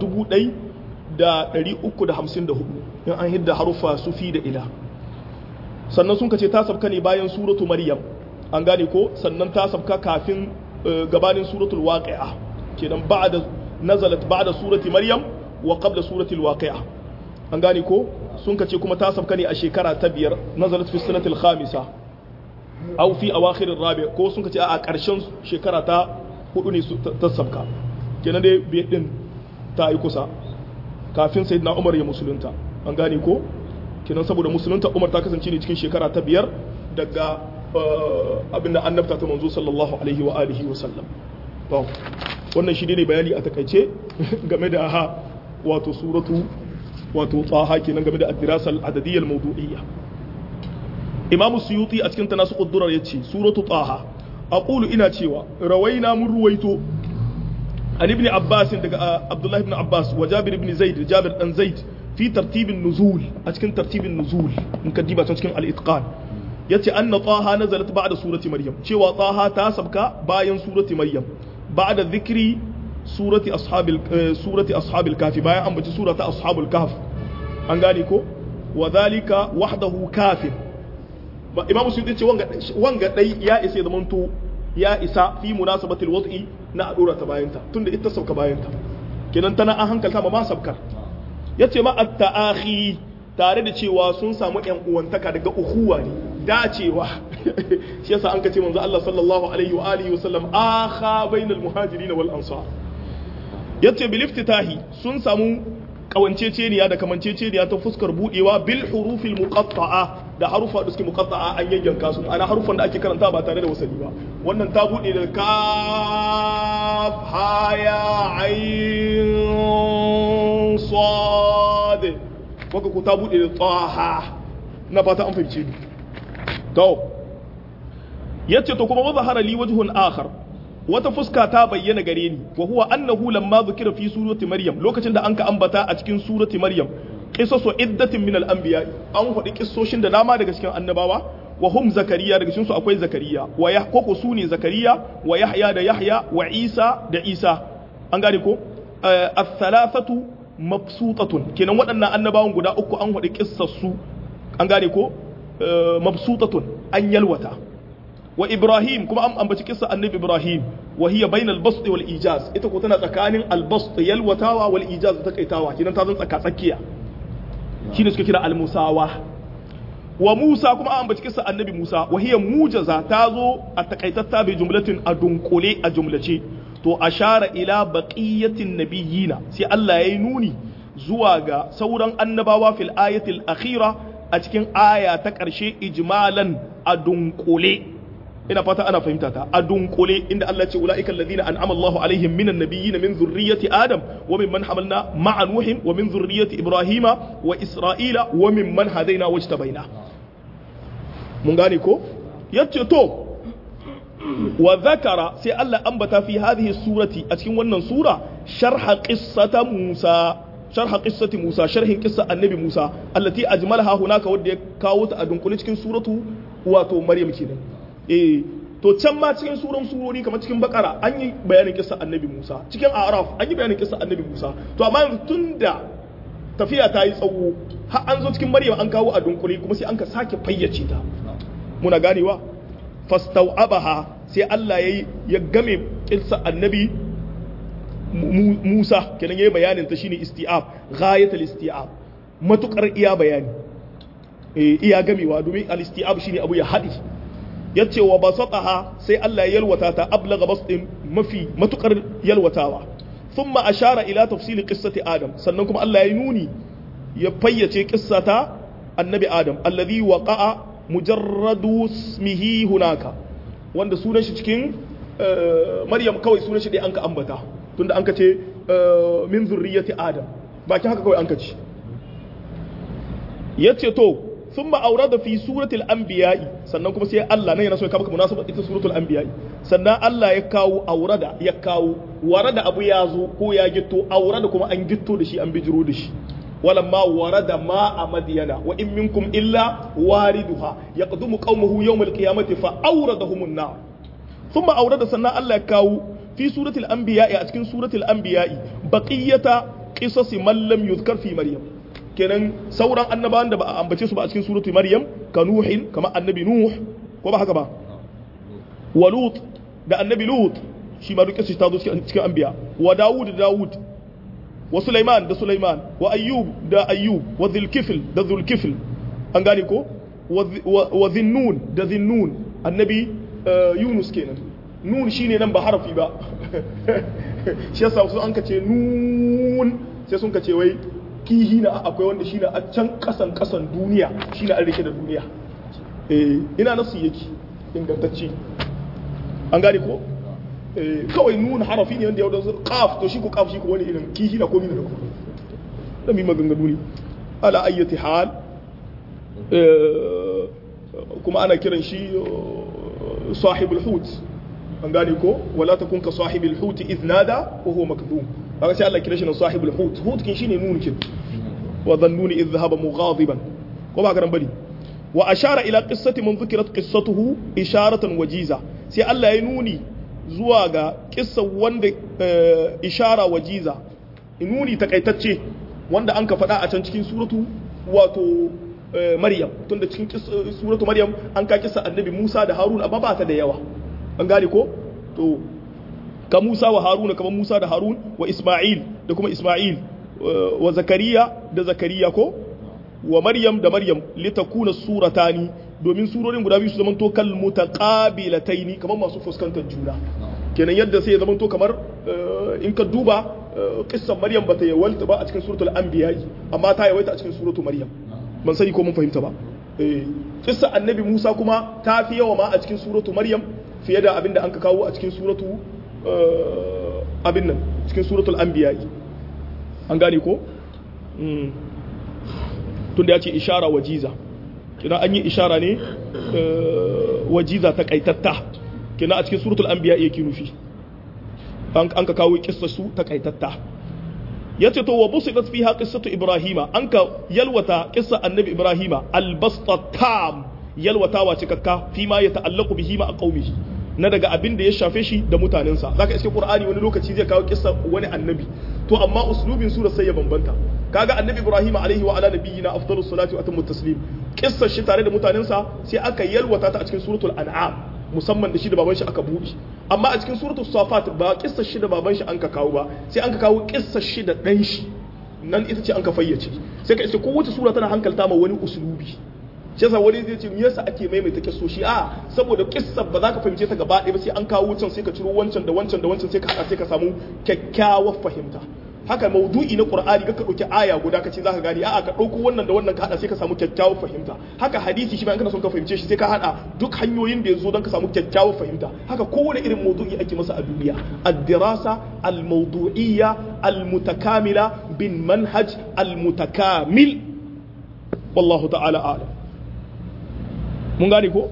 1354 in an hidda haruffa sufi da ila sannan sun kace ta sabka ne bayan suratu maryam an gane ko sannan ta sabka kafin gabanin suratul waqi'a kenan ba'da nazalat ba'da surati maryam wa qabla surati alwaqi'a an gane ko sun kace kuma ta sabka ne a shekara ta biyar nazalat fi sanatil khamisa aw fi awakhir rabi ko sun kace a ƙarshen shekara ta hudu ne ta sabka kenan dai biyar din ta yi kusa kafin sayyidina umar ya musulunta an gane ko kenan saboda musulunta umar ta kasance ne cikin shekara ta biyar daga abin da annabta ta manzo sallallahu alaihi wa alihi wa sallam to wannan shi ne bayani a takaice game da ha wato suratu wato tsaha kenan game da addirasal adadiyyal mawdu'iyya imamu suyuti a cikin tanasu quddurar yace suratu tsaha aqulu ina cewa rawaina mun ruwaito an ibn abbas daga abdullahi ibn abbas wa jabir ibn zaid jabir dan zaid fi tartibin nuzul a cikin tartibin nuzul in ka diba cikin al-itqan yace anna taha nazalat ba'da surati maryam cewa taha ta sabka bayan surati maryam ba'da dhikri surati ashabil surati ashabil kafi bayan an bace surata ashabul kahf an gane ko wa dhalika wahdahu kafin imam suyuti ce wanga wanga dai ya isa da manto ya isa fi munasabatil wad'i na adura ta bayanta tunda ita sabka bayanta kenan tana an hankalta ma ma sabkar yace ma at-ta'akhi tare da cewa sun samu yan uwantaka daga uhuwa ne dacewa shi yasa an kace manzo Allah sallallahu alaihi wa alihi wasallam akha bainal muhajirin wal ansar yace bil iftitahi sun samu kawanceceniya da kamanceceniya ta fuskar budewa bil hurufil muqatta'a da harufa da suke muqatta'a an yayyanka su ana harufan da ake karanta ba tare da wasali ba wannan ta bude da kaf ha ya ain sad waka ko ta bude da taha na fata an fahimce ni to yace to kuma wazahara li wajhun akhar wata fuska ta bayyana gare ni wa huwa annahu lamma dhukira fi surati maryam lokacin da anka ambata a cikin surati maryam qisasu iddatin min al-anbiya an faɗi kissoshin da dama daga cikin annabawa wa hum zakariya daga cikin su akwai zakariya wa ya koko su ne zakariya wa yahya da yahya wa isa da isa an gane ko al-thalathatu mabsutatun kenan waɗannan annabawan guda uku an faɗi kissar su an gane ko mabsutatun an yalwata wa ibrahim kuma an ambaci kissa annabi ibrahim wa hiya bainal bast wal ijaz ita ko tana tsakanin al bast yalwatawa wal ijaz ta kaitawa kidan ta zan tsaka tsakiya shine suka kira al musawa wa musa kuma an ambaci kissa annabi musa wa hiya mujaza ta zo a takaitatta bi jumlatin a dunkule a jumlace to ashara ila baqiyatin nabiyina sai Allah yayi nuni zuwa ga sauran annabawa fil ayatil akhira a cikin aya ta ƙarshe ijmalan a dunkule ina fata ana fahimta ta a dunkule inda Allah ce ulaika alladhina an'ama Allahu alaihim minan nabiyyin min zurriyyati adam wa mimman hamalna ma'a nuhin wa min zurriyyati ibrahima wa isra'ila wa mimman hadaina wajtabaina mun gane ko yace to wa zakara sai Allah ambata fi hadhihi surati a cikin wannan sura sharha qissata Musa sharha qissati Musa sharhin qissa annabi Musa allati ajmalaha hunaka wanda ya kawo ta a dunkule cikin suratu wato Maryam kenan eh to can ma cikin suran surori kamar cikin bakara an yi bayanin kissa annabi Musa cikin Araf an yi bayanin kissa annabi Musa to amma yanzu tunda tafiya ta yi tsawo har an zo cikin Maryam an kawo a dunkule kuma sai an ka sake fayyace ta muna ganewa fastau'abaha sai Allah ya ya game kissa annabi Musa kenan yayi bayanin ta shine isti'ab ghayatul isti'ab matukar iya bayani eh iya gamewa domin al-isti'ab shine abu ya hadi yace wa basataha sai Allah ya yalwata ta ablaga basdin mafi matukar yalwatawa thumma ashara ila tafsil qissati adam sannan kuma Allah ya nuni ya fayyace qissata annabi adam alladhi waqa'a mujarradu ismihi hunaka wanda sunan shi cikin maryam kawai sunan shi dai an ka ambata tunda an ka ce min zurriyati adam bakin haka kawai an ka ci yace to thumma awrada fi suratul anbiya'i sannan kuma sai Allah nan yana so ya kawo munasabar ita suratul anbiya'i sannan Allah ya kawo aurada ya kawo warada abu ya zo ko ya gitto aurada kuma an gitto da shi an bijiro da shi ولما ورد ماء مدين وإن منكم إلا واردها يقدم قومه يوم القيامة فأوردهم النار ثم أورد سنة الله كاو في سورة الأنبياء أتكن سورة الأنبياء بقية قصص من لم يذكر في مريم kenan sauran annabawan da ba a ambace su ba a cikin suratu maryam ka nuhin kamar annabi nuh ko ba haka ba wa lut da annabi lut shi ma duk ta zo cikin anbiya wa dawud da dawud wa sulaiman da sulaiman wa ayyub da ayyub wa dhulkifl da dhulkifl an gane ko wa dhinnun da dhinnun annabi yunus kenan nun shine nan ba harafi ba shi yasa su an kace nun sai sun kace wai kihi na akwai wanda shi na a can kasan kasan duniya shi na an rike da duniya eh ina nasu yake ingantacce an gane ko eh kawai nun harafi ne wanda ya wadda qaf to shi ko qaf shi ko wani irin kihi na komi da ko da mi maganganu ne ala ayyati hal kuma ana kiran shi sahibul hut an gane ko wala takun ka sahibul hut idh nada wa huwa makdum kaga sai Allah kira shi na sahibul hut hut kin shine nun kin wa dhannuni idh dhahaba mughadiban ko ba garan bari wa ashara ila qissati man dhukrat qissatuhu isharatan wajiza sai Allah ya nuni zuwa ga kissa wanda ishara wajiza nuni takaitacce wanda an ka faɗa a can cikin suratu wato Maryam tunda cikin suratu Maryam an ka kissa annabi Musa da Harun amma ba ta da yawa an gane ko to ka Musa wa Haruna kamar Musa da Harun wa Isma'il da kuma Isma'il wa Zakariya da Zakariya ko wa Maryam da Maryam litakuna suratani domin surorin guda biyu su zamanto kal mutaqabilataini kamar masu fuskantar juna kenan yadda sai ya zamanto kamar in ka duba kissan Maryam bata yawalta ba a cikin suratul anbiya amma ta yawaita a cikin suratul Maryam ban sani ko mun fahimta ba eh kissa annabi Musa kuma ta fi yawa ma a cikin suratul Maryam fiye da abin da an ka kawo a cikin suratu abin nan cikin suratul anbiya an gane ko tunda ya ce ishara wajiza kina an yi ishara ne wajiza ta kaitatta kina a cikin suratul anbiya yake nufi an ka kawo kissar su ta kaitatta yace to wa busidat fiha qissatu ibrahima an ka yalwata qissa annabi ibrahima albasta tam yalwatawa cikakka fi ma ya ta'allaku bihi ma qaumihi na daga abin da ya shafe shi da mutanensa zaka iske qur'ani wani lokaci zai kawo kissa wani annabi to amma uslubin sura sai ya bambanta kaga annabi ibrahim alaihi wa ala nabiyina afdalus salatu wa atammu taslim kissar shi tare da mutanensa sai aka yalwata ta a cikin suratul an'am musamman da shi da baban shi aka buɗe amma a cikin suratul safat ba kissar shi da baban shi an ka kawo ba sai an ka kawo kissar shi da dan shi nan ita ce an ka fayyace sai ka iske kowace sura tana hankalta ma wani uslubi shi yasa wani zai ce me yasa ake maimaita kissoshi a saboda kissa ba za ka fahimce ta gaba ɗaya ba sai an kawo can sai ka ciro wancan da wancan da wancan sai ka haɗa sai ka samu kyakkyawar fahimta haka maudu'i na qur'ani ka ɗauki aya guda ka ce za ka gane a'a ka ɗauko wannan da wannan ka haɗa sai ka samu kyakkyawar fahimta haka hadisi shi ma in kana son ka fahimce shi sai ka haɗa duk hanyoyin da ya zo don ka samu kyakkyawar fahimta haka kowane irin maudu'i ake masa a duniya ad-dirasa al-mawdu'iyya al-mutakamila bin manhaj al-mutakamil wallahu ta'ala a'lam mun gane ko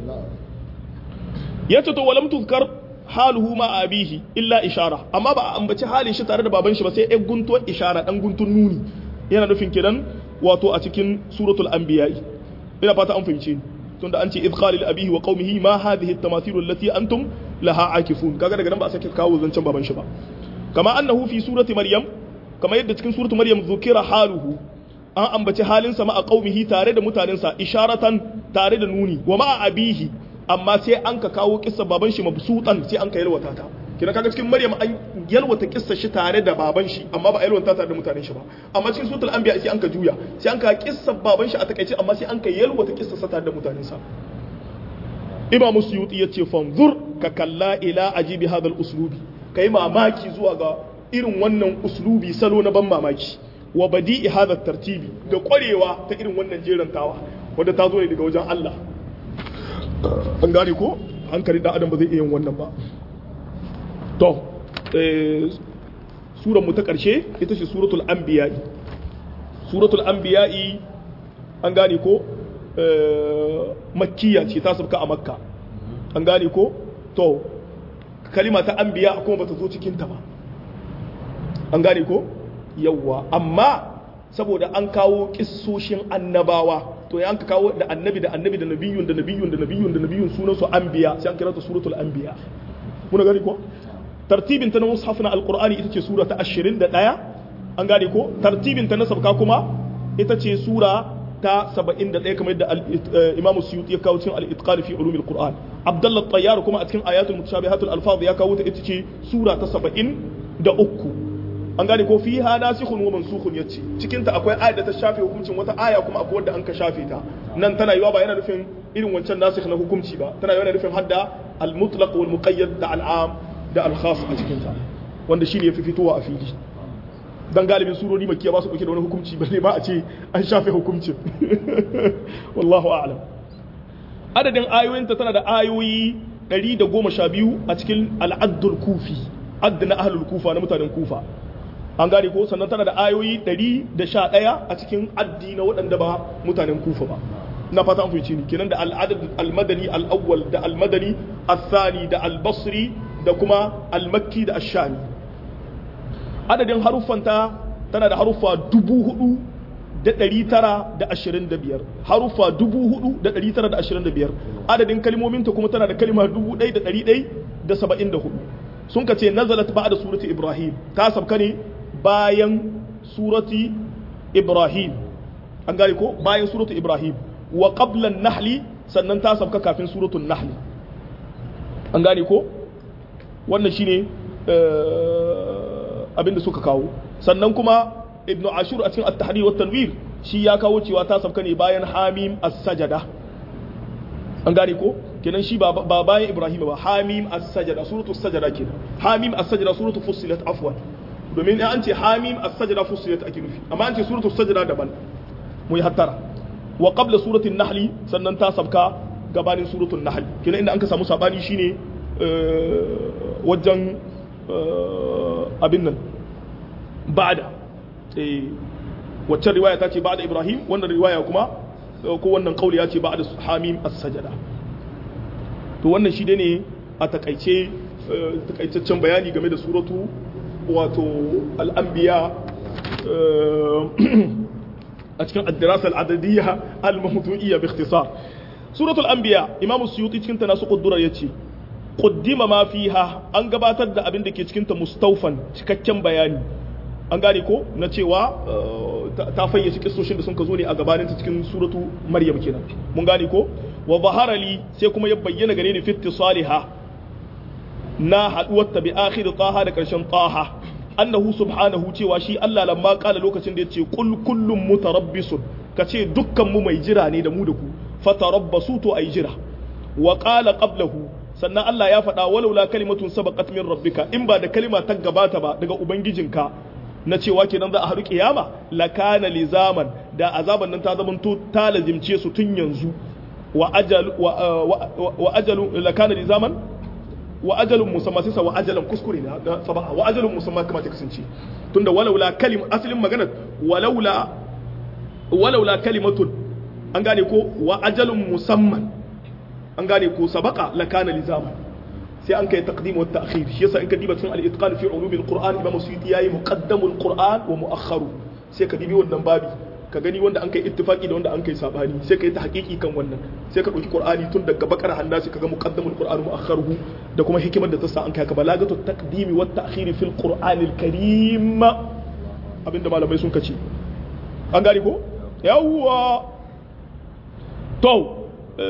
ya ce to walam tuzkar haluhu ma abihi illa ishara amma ba a ambaci halin shi tare da baban shi ba sai ɗan guntuwar ishara ɗan guntun nuni yana nufin kidan wato a cikin suratul anbiya ina fata an fahimce ni tunda an ce idh qala li abihi wa qaumihi ma hadhihi at-tamathilu allati antum laha akifun kaga daga nan ba a sake kawo zancen baban shi ba kama annahu fi surati maryam kama yadda cikin suratu maryam zukira haluhu an ambaci halinsa ma a qaumihi tare da mutanensa isharatan tare da nuni wa ma abihi amma sai an ka kawo kissa baban shi mabsutan sai an ka yalwata ta kina kaga cikin maryam an yalwata kissa shi tare da baban shi amma ba a yalwata tare da mutanen shi ba amma cikin suratul anbiya sai an ka juya sai an ka kissa baban shi a takaice amma sai an ka yalwata kissa sa tare da mutanen sa imam suyuti yace fanzur ka kalla ila ajibi hadal uslubi kai mamaki zuwa ga irin wannan uslubi salo na ban mamaki wa badi'i hadha tartibi da kwarewa ta irin wannan jerantawa wanda ta zo ne daga wajen Allah an gane ko hankali da adam ba zai iya yin wannan ba to suran mu ta karshe ita ce suratul anbiya'i suratul anbiya'i an gane ko makkiya ce ta sabka a makka an gane ko to kalima ta anbiya kuma bata zo cikin ta ba an gane ko yawwa amma saboda an kawo kissoshin annabawa to ya an kawo da annabi da annabi da nabiyun da nabiyun da nabiyun da nabiyun sunan su anbiya sai an kira ta suratul anbiya muna gani ko tartibin ta na mushaf na alqur'ani ita ce sura ta 21 an gane ko tartibin ta na sabka kuma ita ce sura ta 71 kamar yadda imamu suyuti ya kawo cikin al-itqan fi ulumil qur'an abdullah tayyar kuma a cikin ayatul mutashabihatul alfaz ya kawo ta ita ce sura ta 73 an gane ko fi ha nasikhun wa mansukhun yace cikin ta akwai ayat da ta shafe hukuncin wata aya kuma akwai wanda an ka shafe ta nan tana yiwa ba yana nufin irin wancan nasikh na hukunci ba tana yiwa yana nufin hadda al-mutlaq wal muqayyad da al-am da al-khas a cikin ta wanda shine yafi fitowa a fili dan galibin surori makiya ba su dauke da wani hukunci balle ba a ce an shafe hukuncin wallahu a'lam adadin ayoyinta tana da ayoyi 112 a cikin al-addul kufi add na ahlul kufa na mutanen kufa an gane ko sannan tana da ayoyi 111 a cikin addi na waɗanda ba mutanen kufa ba na fata an fahimci ni kenan da al'adad al-madani al-awwal da al-madani al-thani da al-basri da kuma al-makki da ash-shami adadin haruffanta tana da haruffa dubu hudu da ɗari tara da ashirin da biyar haruffa dubu hudu da ɗari tara da ashirin da biyar adadin kalmominta kuma tana da kalma dubu ɗai da ɗari ɗai da saba'in da hudu sun ka ce nazalat ba da surati ibrahim ta sabka ne bayan surati ibrahim an gane ko bayan surati ibrahim wa qablan nahli sannan ta sabka kafin suratul nahli an gane ko wannan shine abinda suka kawo sannan kuma ibnu ashur a cikin at-tahrir wa tanwir shi ya kawo cewa ta sabka ne bayan hamim as-sajada an gane ko kenan shi ba bayan ibrahim ba hamim as-sajada suratu as-sajada kenan hamim as-sajada suratu fussilat afwan domin an ce hamim as-sajada fussilat ake nufi amma an ce suratu as-sajada daban mu yi hattara wa qabla suratul nahl sannan ta sabka gabanin suratul nahl kenan inda an ka samu sabani shine wajen abin nan ba'da waccan riwaya ta ce ba'da ibrahim wannan riwaya kuma ko wannan kauli ya ce ba'da hamim as-sajada to wannan shi ne a takaice takaitaccen bayani game da suratu wato al-anbiya a cikin ad-dirasa al-adadiyya al-mawdu'iyya bi ikhtisar suratul anbiya imamu suyuti cikin tanasu quddura yace quddima ma fiha an gabatar da abin da ke cikin ta mustaufan cikakken bayani an gane ko na cewa ta fayyace kissoshin da sun ka zo ne a gabanin ta cikin suratu maryam kenan mun gane ko wa zahara li sai kuma ya bayyana gare ni fitti saliha na haduwar ta bi akhir taha da karshen taha annahu subhanahu cewa shi Allah lamma kala lokacin da yace kul kullum mutarabbisun kace dukkan mu mai jira ne da mu da ku fatarabbasu to ai jira wa qala qablahu sannan Allah ya faɗa walaula kalimatun sabaqat min rabbika in ba da kalima ta gabata ba daga ubangijinka na cewa kenan za a haɗu kiyama lakana lizaman da azaban nan ta zamanto ta lazimce su tun yanzu wa ajalu wa ajalu lakana lizaman wa ajalun musamma sai wa ajalan kuskure ne da sabaha wa ajalun musamma kama ta kasance tunda walaula kalim asalin magana walaula walaula kalimatun an gane ko wa ajalun musamman an gane ko sabaka lakana lizaman sai an kai taqdim wa ta'khir shi yasa in ka diba cikin al-itqan fi ulum al-qur'an imam suyuti yayi muqaddamul qur'an wa mu'akhkharu sai ka dibi wannan babi ka gani wanda an kai ittifaki da wanda an kai sabani sai ka yi ta hakiki kan wannan sai ka dauki qur'ani tun daga bakar handa sai ka ga muqaddamul qur'an mu'akhkharuhu da kuma hikimar da ta sa an kai ka balagatu taqdimi wa ta'khir fil qur'an al-karim abinda malamai sun kace an gane ko yawwa to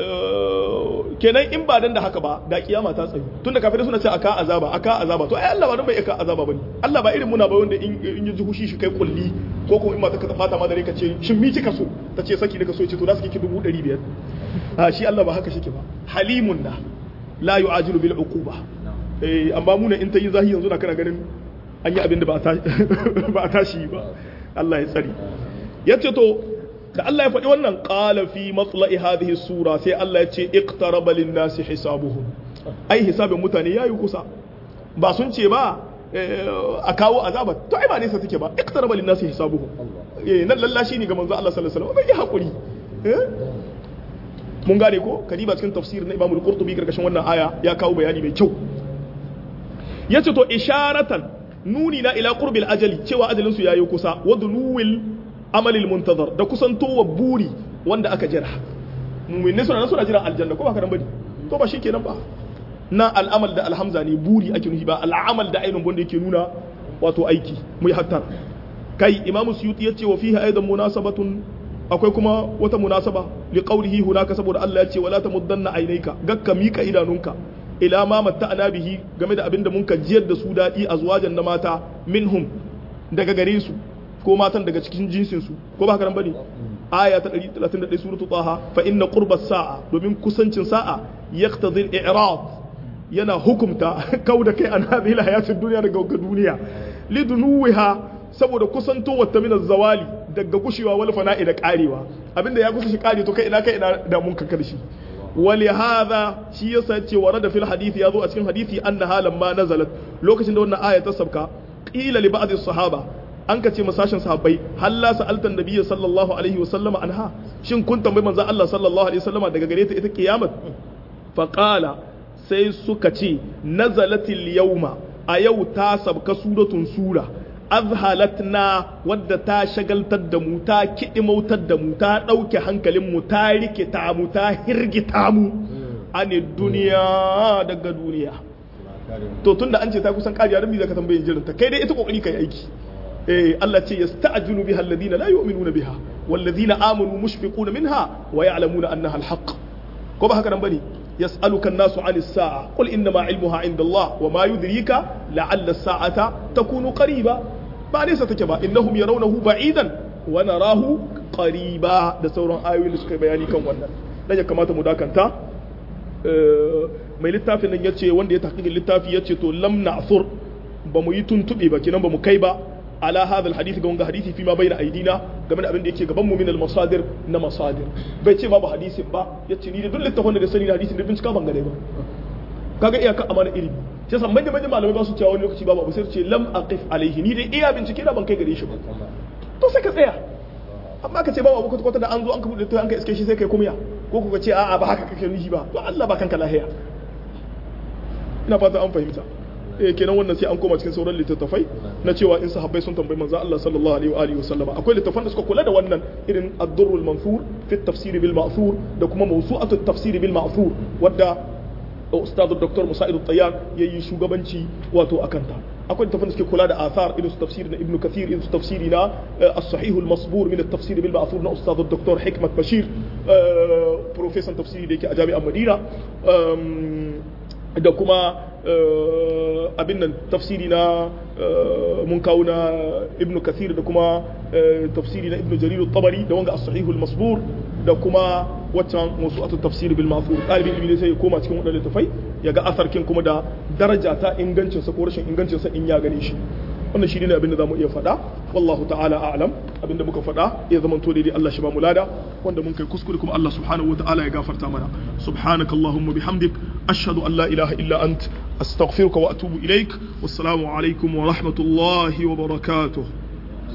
kenan in ba dan da haka ba da kiyama ta tsayu tunda kafirai suna ce aka azaba aka azaba to ai Allah ba dan bai aka azaba bane Allah ba irin muna ba wanda in in ji hushi shi kai kulli ko kuma in mata ka fata ma da ka ce shin mi kika so ta ce saki nika so ce to da suke ki dubu ɗari biyar a shi Allah ba haka shike ba halimun na la yu'ajilu bil uquba eh amma muna in ta yi zahi yanzu na kana ganin an yi abin da ba a tashi ba Allah ya tsari yace to da Allah ya faɗi wannan ƙala fi matsala'i hadhihi sura sai Allah ya ce iqtaraba lin-nasi hisabuhum ai hisabin mutane yayi kusa ba sun ce ba a kawo azaba to ai ba nesa take ba iqtaraba lin-nasi hisabuhum eh nan lallashi ne ga manzo Allah sallallahu alaihi wasallam bai hakuri mun gane ko kadiba cikin tafsir na Imam al-Qurtubi karkashin wannan aya ya kawo bayani mai kyau yace to isharatan nuni na ila qurbil ajali cewa ajalin su yayi kusa wa dunuwil amalil muntazar da kusantowa buri wanda aka jira mu'minai suna nan suna jiran aljanna ko ba ka nan bane to ba shikenan ba na al'amal da alhamza ne buri ake nufi ba al'amal da ainihin wanda yake nuna wato aiki mu yi hattar kai imamu suyuti yace wa fiha aidan munasabatun akwai kuma wata munasaba li qawlihi hunaka saboda Allah ya ce wala tamuddanna aynayka gakka mika idanunka ila ma matta'ana bihi game da abinda mun ka jiyar da su dadi azwajan na mata minhum daga gare su ko matan daga cikin jinsin su ko ba haka nan bane aya ta 131 suratu taha fa inna qurbas sa'a domin kusancin sa'a yaqtadi al-i'rad yana hukumta kau da kai an hadhihi al-hayatid dunya daga duniya lidunuwiha saboda kusantowar ta minar zawali daga gushewa wal fana'i da karewa abinda ya kusa shi kare to kai ina kai ina da mun kankar shi wali hadha shi yasa ce warada fil hadisi yazo a cikin hadisi anna halan ma nazalat lokacin da wannan aya ta sabka qila li ba'd sahaba an ka ce masashin sahabbai halla sa'altan nabiyyi sallallahu alaihi wasallam anha shin kun tambayi manzon Allah sallallahu alaihi wasallam daga gare ta ita kiyamat fa qala sai suka ce nazalatil yawma a yau ta sabka suratun sura azhalatna wadda ta shagaltar da mu ta kidimautar da mu ta ɗauke hankalin mu ta rikita mu ta hirgita mu ane duniya daga duniya to tunda an ce ta kusan kariya dan me zaka tambaye jirin ta kai dai ita kokari kai aiki eh Allah ce yasta'jilu biha alladhina la yu'minuna biha walladhina amanu mushfiquna minha wa ya'lamuna annaha alhaq ko ba haka nan bane يسألك الناس عن الساعة قل إنما علمها عند الله وما يدريك لعل الساعة تكون قريبا ba nesa take ba innahum yarawnahu ba'idan wa narahu qariba da sauran ayoyin da suka bayani kan wannan dan ya kamata mu dakanta mai littafin nan yace wanda ya tahqiqin littafi yace to lam na'thur ba mu yi tuntube ba kinan ba mu kai ba ala hadha alhadith ga wanga hadisi fi ma bayna aidina game da abin da yake gaban mu min almasadir na masadir bai ce babu hadisin ba yace ni da duk littafin da sani da hadisin da bincika ban gane ba kaga iyaka amana ilimi sai san manyan manyan malamai ba su cewa wani lokaci babu abu sai su ce lam aqif alaihi ni dai iya bincike da ban kai gare shi ba to sai ka tsaya amma ka ce babu abu kwata da an zo an ka bude an ka iske shi sai kai kumya ko ku ka ce a'a ba haka kake nufi ba to Allah ba kanka lahiya ina fata an fahimta eh kenan wannan sai an koma cikin sauran littattafai na cewa in sahabbai sun tambayi manzo Allah sallallahu alaihi wa alihi wasallama akwai littattafan da suka kula da wannan irin ad-durrul manthur fi at-tafsir bil ma'thur da kuma mawsu'atu at-tafsir bil ma'thur wadda ustadu dr musa'id at-tayyar yayi shugabanci wato akan ta akwai littattafan da suke kula da athar irin su tafsir na ibn kathir irin su tafsiri na as-sahih al-masbur min at-tafsir bil ma'thur na ustadu dr hikmat bashir professor tafsiri da yake a jami'ar madina da kuma abin nan tafsiri na mun kawo na ibn kathir da kuma tafsiri na ibn jarir tabari da wanga as-sahihul masbur da kuma waccan musu'atu tafsir bil ma'thur dalibin ilimi sai ya koma cikin wadannan tafai ya ga asarkin kuma da daraja ta ingancin sa ko rashin ingancin sa in ya gane shi wannan shi ne abin da zamu iya faɗa wallahu ta'ala a'lam abin da muka faɗa ya zama to daidai Allah shi ba mu lada wanda mun kai kuskure kuma Allah subhanahu wata'ala ya gafarta mana subhanaka allahumma bihamdik ashhadu an la ilaha illa ant astaghfiruka wa atubu ilaik wassalamu alaikum wa rahmatullahi wa barakatuh